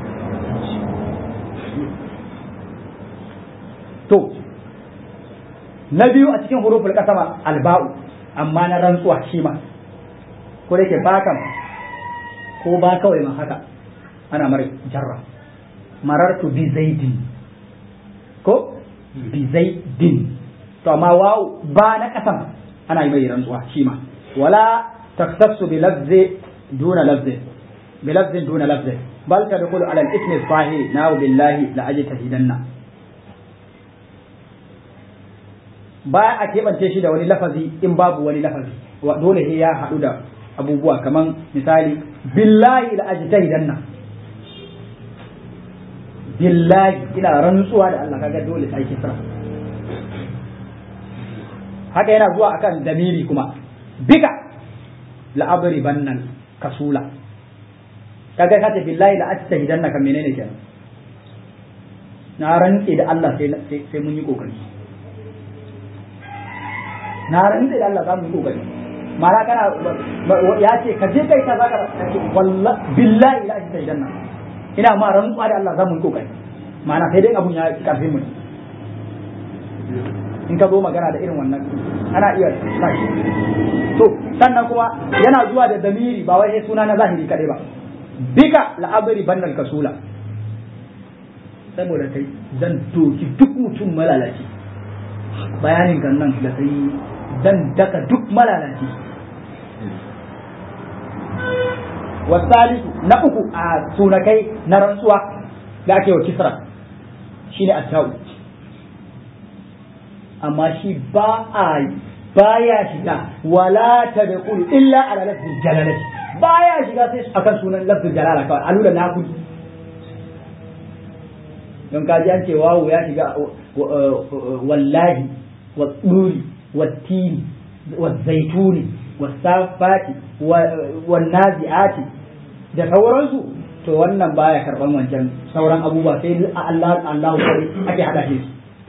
to na biyu a cikin huruful kasama alba'u amma na rantsuwa shi ma ko da yake ba kan ko ba kawai ma haka ana mara jarra marartu bi zaidin ko bi zaidin to amma wawu ba na kasan ana yi mai rantsuwa shi ma wala taktassu bi lafzi duna lafzi bi lafzin duna lafzi bal tadkhulu ala al-ithmi sahih na billahi la ajtahidanna ba a keɓance shi da wani lafazi in babu wani lafazi dole sai ya haɗu da abubuwa kaman misali billahi la ajtahidanna billahi ina rantsuwa da Allah kaga dole sai kisra haka yana zuwa akan damiri kuma bika la'abri bannan kasula kaga ka ce billahi la ajtahidanna kan menene kenan na rantse da Allah sai sai mun yi kokari na rantse da Allah za mu yi kokari mara kana ya ce ka je kai kaza ka wallahi billahi la ajtahidanna ina ma rantsuwa da Allah za mu yi kokari ma'ana sai dai abun ya karfin mu in ka zo magana da irin wannan ana iya sashi to sannan kuma yana zuwa da damiri ba wai suna na zahiri kadai ba bika la'abari bannal kasula saboda kai zan doki duk mutum malalaci bayanin kan nan da kai zan daka duk malalaci wasalisu na uku a sunakai na rantsuwa da ake wa kisra shine at-ta'u amma shi ba a baya shiga wala tadkhulu illa ala lafzil jalalati baya shiga sai akan sunan lafzil jalala kawai alula na kudi don ka ji an ce wawu ya shiga wallahi wa tsuri wa tini wa zaituni wa safati wa nazi'ati da sauransu to wannan baya karban wancan sauran abubuwa sai Allah Allah ake hada shi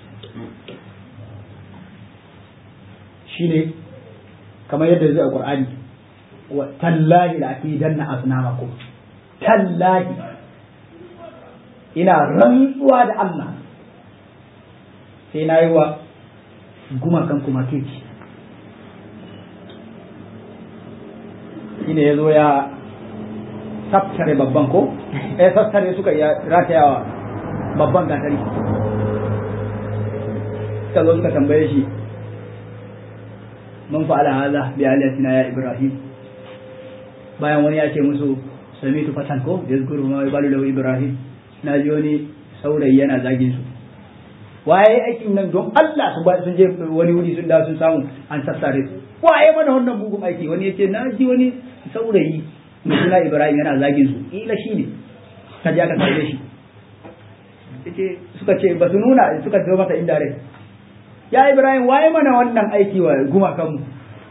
shine kamar yadda zai a Qur'ani wa tallahi la akidanna asnamakum tallahi ina rantsuwa da Allah sai na yi wa gumakan kuma keci shine ya zo ya saftare babban ko eh saftare suka iya ratayawa babban gatari suka zo suka tambaye shi man fa'ala hadha bi aliyatina ya ibrahim bayan wani ya ce musu samitu fatan ko yazkuru ma yabalu lahu ibrahim na ji wani saurayi yana zagin su waye aikin nan don Allah su ba sun je wani wuri sun da sun samu an sassare su waye mana wannan bugun aiki wani yace na ji wani saurayi mai suna Ibrahim yana zagin su ila shi ne ka ji aka tsaye shi yace suka ce ba su nuna suka zo masa inda rai ya Ibrahim waye mana wannan aiki wa gumakan mu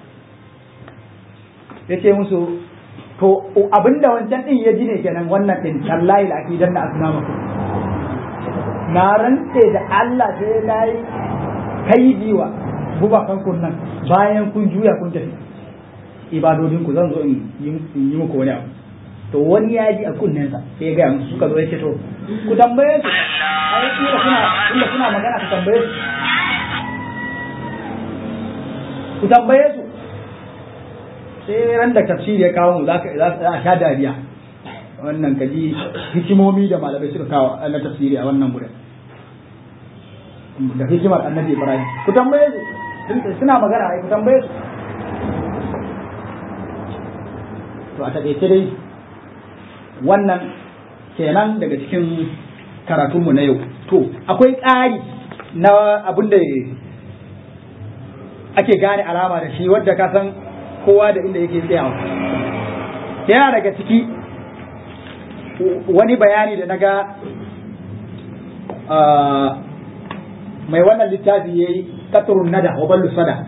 yace musu to abinda wancan din ya ji ne kenan wannan din tallahi la akidan da asnamakum na rantse da Allah sai na yi kaidi wa gubakan kun nan bayan kun juya kun tafi ibadodin ku zan zo in yi muku wani abu to wani ya ji a kunnensa sai ya gaya musu suka zo ya ce to ku tambaye su ai inda kuna inda kuna magana ku tambaye su ku tambaye su sai ran da tafsiri ya kawo mu za a sha dariya wannan kaji hikimomi da malamai suka kawo na tafsiri a wannan gurin da hikimar annabi ibrahim ku tambaye su suna magana ai ku tambaye su to a taƙaice dai wannan kenan daga cikin karatunmu na yau to akwai ƙari na abin da ake gane alama da shi wadda ka san kowa da inda yake tsayawa yana daga ciki wani bayani da naga mai wannan littafi ya yi katurun nada wa ballu sada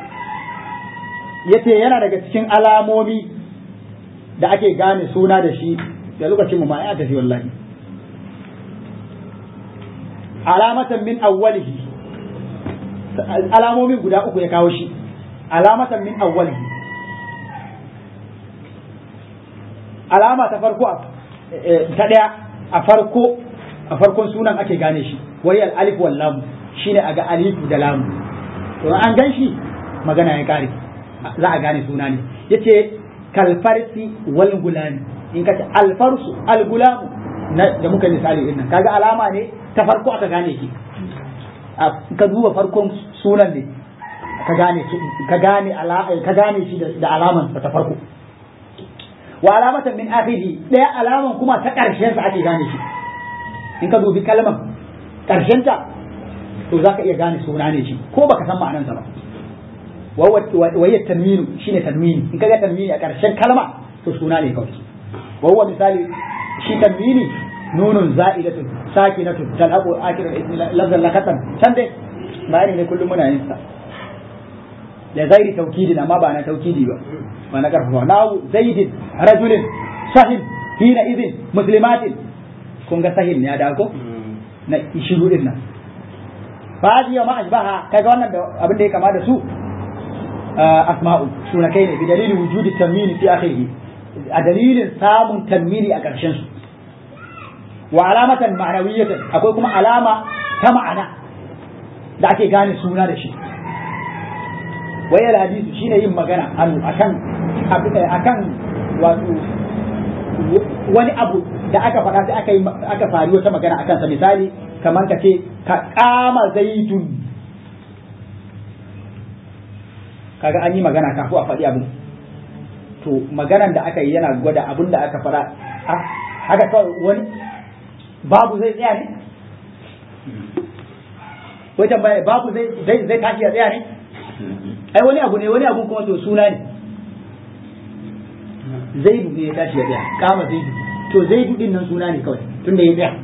yace yana daga cikin alamomi da ake gane suna da shi da lokacin mu ma ya tafi wallahi alamatan min awwalihi alamomin guda uku ya kawo shi alamatan min awwalihi alama ta farko ta daya a farko a farkon sunan ake gane shi wayal alif wal lam shine aga alifu da lamu to an gan shi magana ya kare za a gane suna ne yace kalfarsi wal gulami in ka ce alfarsu al gulamu da muka misali din nan kaga alama ne ta farko aka gane shi ka duba farkon sunan ne ka gane ka gane ka gane shi da alaman ta farko wa alamatan min akhiri daya alaman kuma ta karshen sa ake gane shi in ka dubi kalman karshen ta to zaka iya gane suna ne shi ko baka san ma'anarsa ba wa hiya tanwinu shine tanwini in kaga tanwini a karshen kalma to suna ne kawai wa huwa misali shi tanwini nunun za'idatun sakinatun talaqu akhir lafzan lakatan can dai bayani ne kullum muna yin sa da gairi taukidin amma ba na taukidi ba ba na karfafa nawu zaidin rajulin sahil hina idin muslimatin kun ga sahil ne ya da ko na shiru din nan fa hadi ma ashbaha kaga wannan da abin da ya kama da su asma'u sunakai ne bi dalilin wujudi tanwini fi akhirih a dalilin samun tanwini a ƙarshen su wa alamatan ma'anawiyatan akwai kuma alama ta ma'ana da ake gane suna da shi wayar hadisi shine yin magana hannu akan akan wato wani abu da aka faɗa sai aka yi aka fari wata magana akan sa misali kamar ka ce ka kama zaitun kaga an yi magana kafin a faɗi abu to maganan da aka yi yana gwada abin da aka faɗa haka kawai wani babu zai tsaya ne wai tambaya babu zai zai tashi a tsaya ne ai wani abu ne wani abu kuma to suna ne zaidu ne ya tashi ya tsaya kama zaidu to zaidu din nan suna ne kawai tunda ya tsaya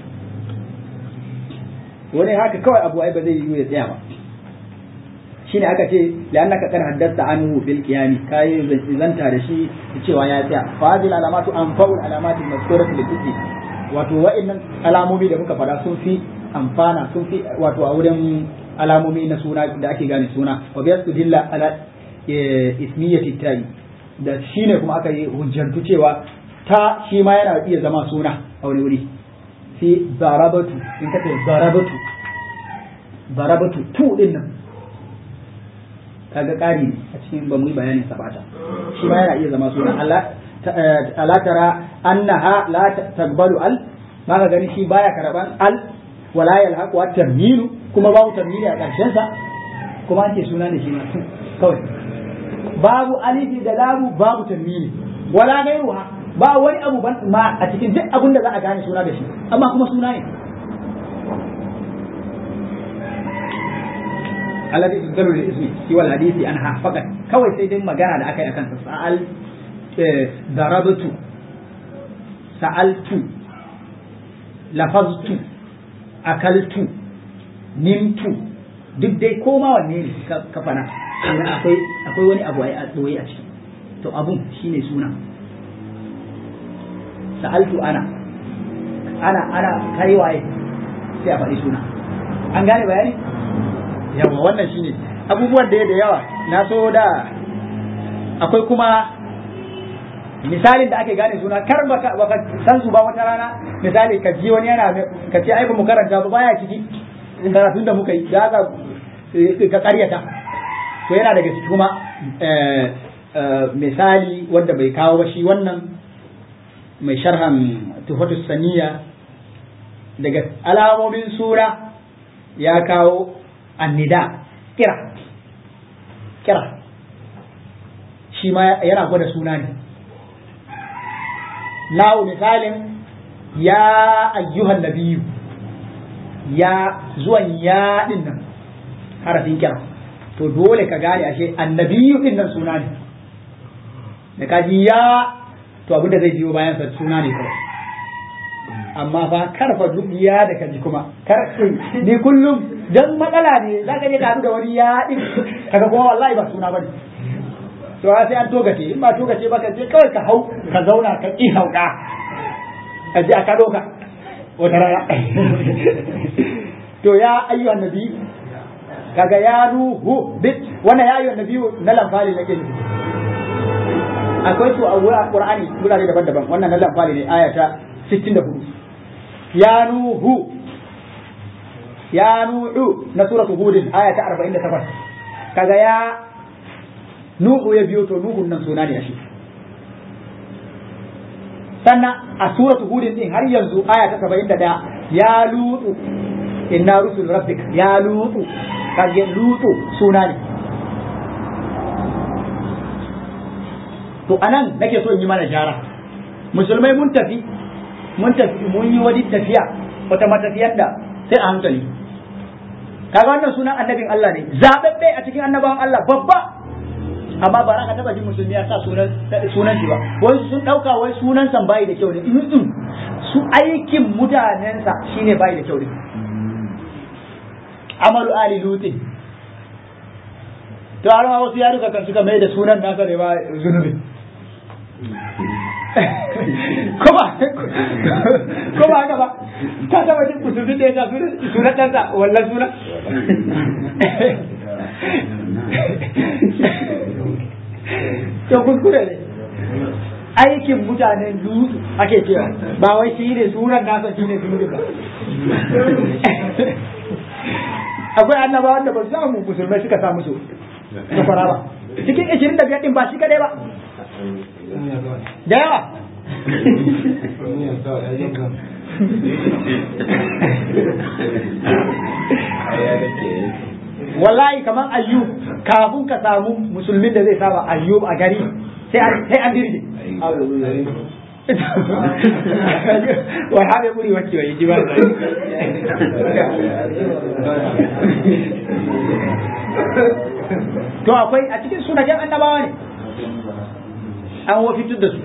wani haka kawai abu ai ba zai yi ya tsaya ba shine aka ce la'annaka kan haddasta anhu bil qiyami kai zanta da shi cewa ya tsaya fa hadhihi alamatu anfa'ul alamati mazkuratu lil fiqh wato wa'annan alamomi da muka fada sun fi amfana sun fi wato a wurin alamomi na suna da ake gane suna wa bi dilla ala ismiyati tayi da shine kuma aka yi hujjantu cewa ta shi ma yana iya zama suna a wani wuri fi zarabatu in ka ce zarabatu zarabatu tu din nan kaga ƙari ne a cikin ba mu yi bayanin sabata shi ma yana iya zama suna ala tara annaha la taqbalu al ba ka gani shi baya karaban al wala yalhaqu wa tamyilu kuma babu tamyili a ƙarshen sa kuma an ce suna ne shi ma kawai babu alifi da lamu babu tamyili wala gairuha ba wani abu ban ma a cikin duk abin da za a gane suna da shi amma kuma suna ne alladhi tuzkaru lil ismi siwa al hadisi anha faqat kawai sai dai magana da aka yi akan sa sa'al darabtu sa'altu lafaztu akaltu nimtu duk dai koma wanne ne ka fana akwai akwai wani abu a tsoye a ciki to abun shine suna sa'altu ana ana ana kai waye sai a faɗi suna an gane bayani yawa wannan shine abubuwan da da yawa na so da akwai kuma misalin da ake gane suna kar baka baka san su ba wata rana misali ka ji wani yana ka ce ai ba mu karanta ba baya ciki karatun da muka yi da ka ka karyata to yana daga ciki kuma misali wanda bai kawo ba shi wannan mai sharhan tufatus saniya daga alamomin sura ya kawo annida kira kira shi ma yana gwada suna ne nawo misalin ya ayyuhan nabiyu ya zuwan ya din nan harafin kira to dole ka gane ashe annabiyu din nan suna ne da kaji ya to abin da zai biyo bayan sa suna ne kawai amma fa karfa duk ya da kaji kuma kar ni kullum dan matsala ne za ka je ka da wani ya din kaga kuma wallahi ba suna bane to sai an togace in ba togace ba ka je kawai ka hau ka zauna ka ki hauka ka je aka doka wata rana to ya ayyuhan nabi kaga ya ruhu bit wannan ya ayyuhan nabi na lamfali nake nufi akwai su a wurin qur'ani gurare daban-daban wannan na lamfali ne aya ta 64 ya nuhu ya nuhu na suratu hudin aya ta 48 kaga ya nuhu ya biyo to nuhun nan suna ne a shi sannan a suratu hudin din har yanzu aya ta 71 ya lutu inna rusul rabbik ya lutu kage lutu suna ne to anan nake so in yi mana jara musulmai mun tafi mun tafi mun yi wani tafiya wata matafiyar da sai a hankali kaga wannan sunan annabin Allah ne zababbe a cikin annabawan Allah babba amma ba za ka taba jin musulmi ya sa sunan sunan shi ba wai sun dauka wai sunan san bai da kyau ne in su aikin mutanensa shine bai da kyau ne amalu ali lutin to har ma wasu yaruka kan suka mai da sunan nasa ne ba zunubi kuma kuma haka ba ka taba jin musulmi da ya sa sunan ɗansa wallan sunan to kuskure ne aikin mutanen dutse ake cewa ba wai shi ne sunan nasa shi ne zunubi ba akwai annabawan da ba su samu musulmai suka samu su safara ba cikin ishirin da biyar din ba shi kadai ba da yawa wallahi kamar ayyub kafin ka samu musulmin da zai saba ayyub a gari sai an dirje wai habe kuri wacce wai ji ba to akwai a cikin sunajen annabawa ne an wafitar da su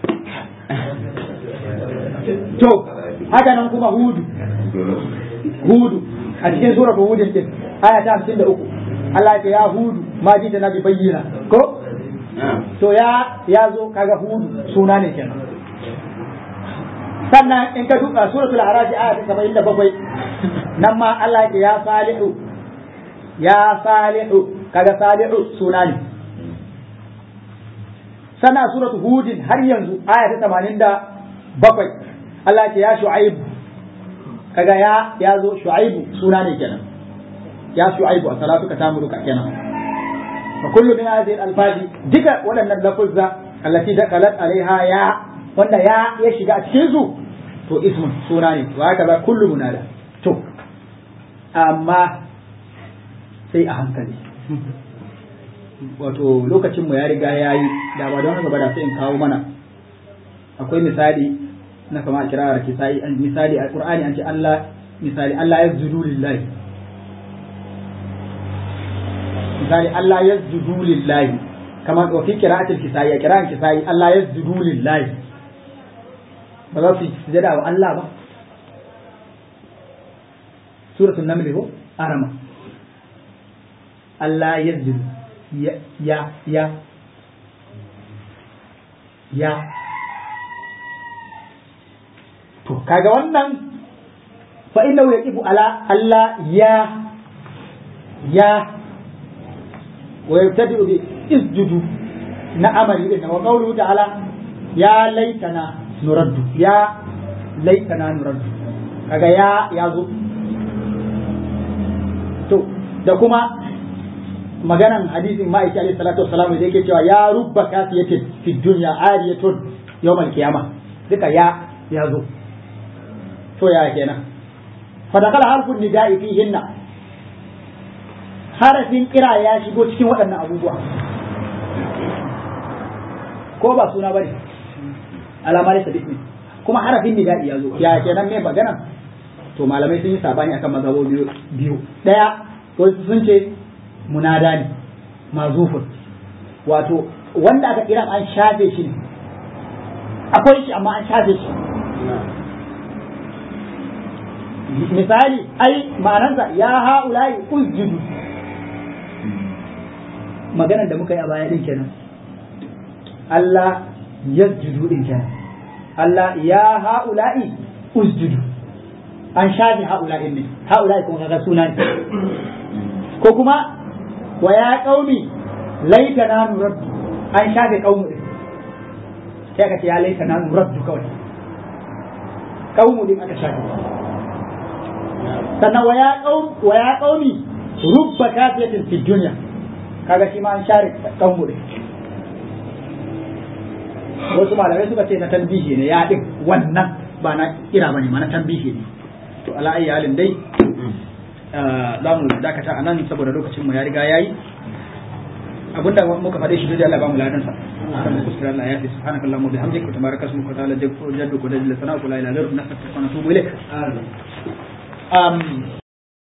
to haka nan kuma hudu hudu a cikin suratul hudin din aya ta 53 Allah ya ce ya hudu ma ji da nabi bayyana ko to ya ya zo kaga hudu suna ne kenan sannan in ka duka suratul a'raf aya ta 77 nan ma Allah ya ce ya salihu ya salihu kaga salihu suna ne sannan suratul hudin har yanzu aya ta 87 Allah ya ce ya shu'aibu kaga ya ya zo shu'aibu suna ne kenan ya shu'aibu a salatuka ta muruka kenan fa kullu min hadhihi al-alfazi duka waɗannan lafuzza allati dakalat alaiha ya wanda ya ya shiga a cikin su to ismun suna ne wa haka za kullu munada to amma sai a hankali wato lokacin mu ya riga ya yi da ba don haka ba da sai in kawo mana akwai misali na kama kirar kisai misali a qur'ani an ce Allah misali Allah ya zudu lillahi misali Allah ya zudu lillahi kama wa fi qira'atil kisai a qira'an kisai Allah ya zudu lillahi ba za su yi sujada wa Allah ba suratul naml ko arama Allah ya zudu ya ya ya ya to kaga wannan fa innahu yaqifu ala Allah ya ya wa yabtadi'u bi isjudu na amali din wa qawluhu ta'ala ya laitana nuraddu ya laitana nuraddu kaga ya ya zo to da kuma maganan hadisin ma'aiki alaihi salatu wassalam da yake cewa ya rubba kasiyatin fi dunya ariyatun yawmal qiyamah duka ya ya zo to ya kenan fa dakala harfun nida'i fihinna harafin kira ya shigo cikin waɗannan abubuwa ko ba suna bane alama ne sabit kuma harafin nida'i ya zo ya kenan me magana to malamai sun yi sabani akan mazhabo biyu biyu daya wasu sun ce munada ne mazufun wato wanda aka kira an shafe shi ne akwai shi amma an shafe shi misali ai ma'anansa ya ha'ulai usjudu maganar da muka yi a baya din kenan Allah yasjudu din kenan Allah ya ha'ulai usjudu an shafe ha'ulai ne ha'ulai kuma kaga suna ne ko kuma wa ya qaumi laitana nuraddu an shafe qaumu din sai ka ce ya laitana nuraddu kawai qaumu din aka shafe sannan wa ya qaum wa ya qaumi rubba kafiyatin fi dunya kaga shi ma an share qaumu din wasu malamai suka ce na tambihi ne ya din wannan ba na kira bane ma na tambihi ne to ala ayi halin dai za mu dakata a nan saboda lokacin mu ya riga yayi abinda muka faɗe shi da Allah ba mu ladan sa kan mu kuskura Allah ya fi subhanaka allahumma bihamdika wa tabaraka ismuka wa ta'ala jaddu qadri la sana wa la ilaha illa anta nastaghfiruka wa natubu ilaik um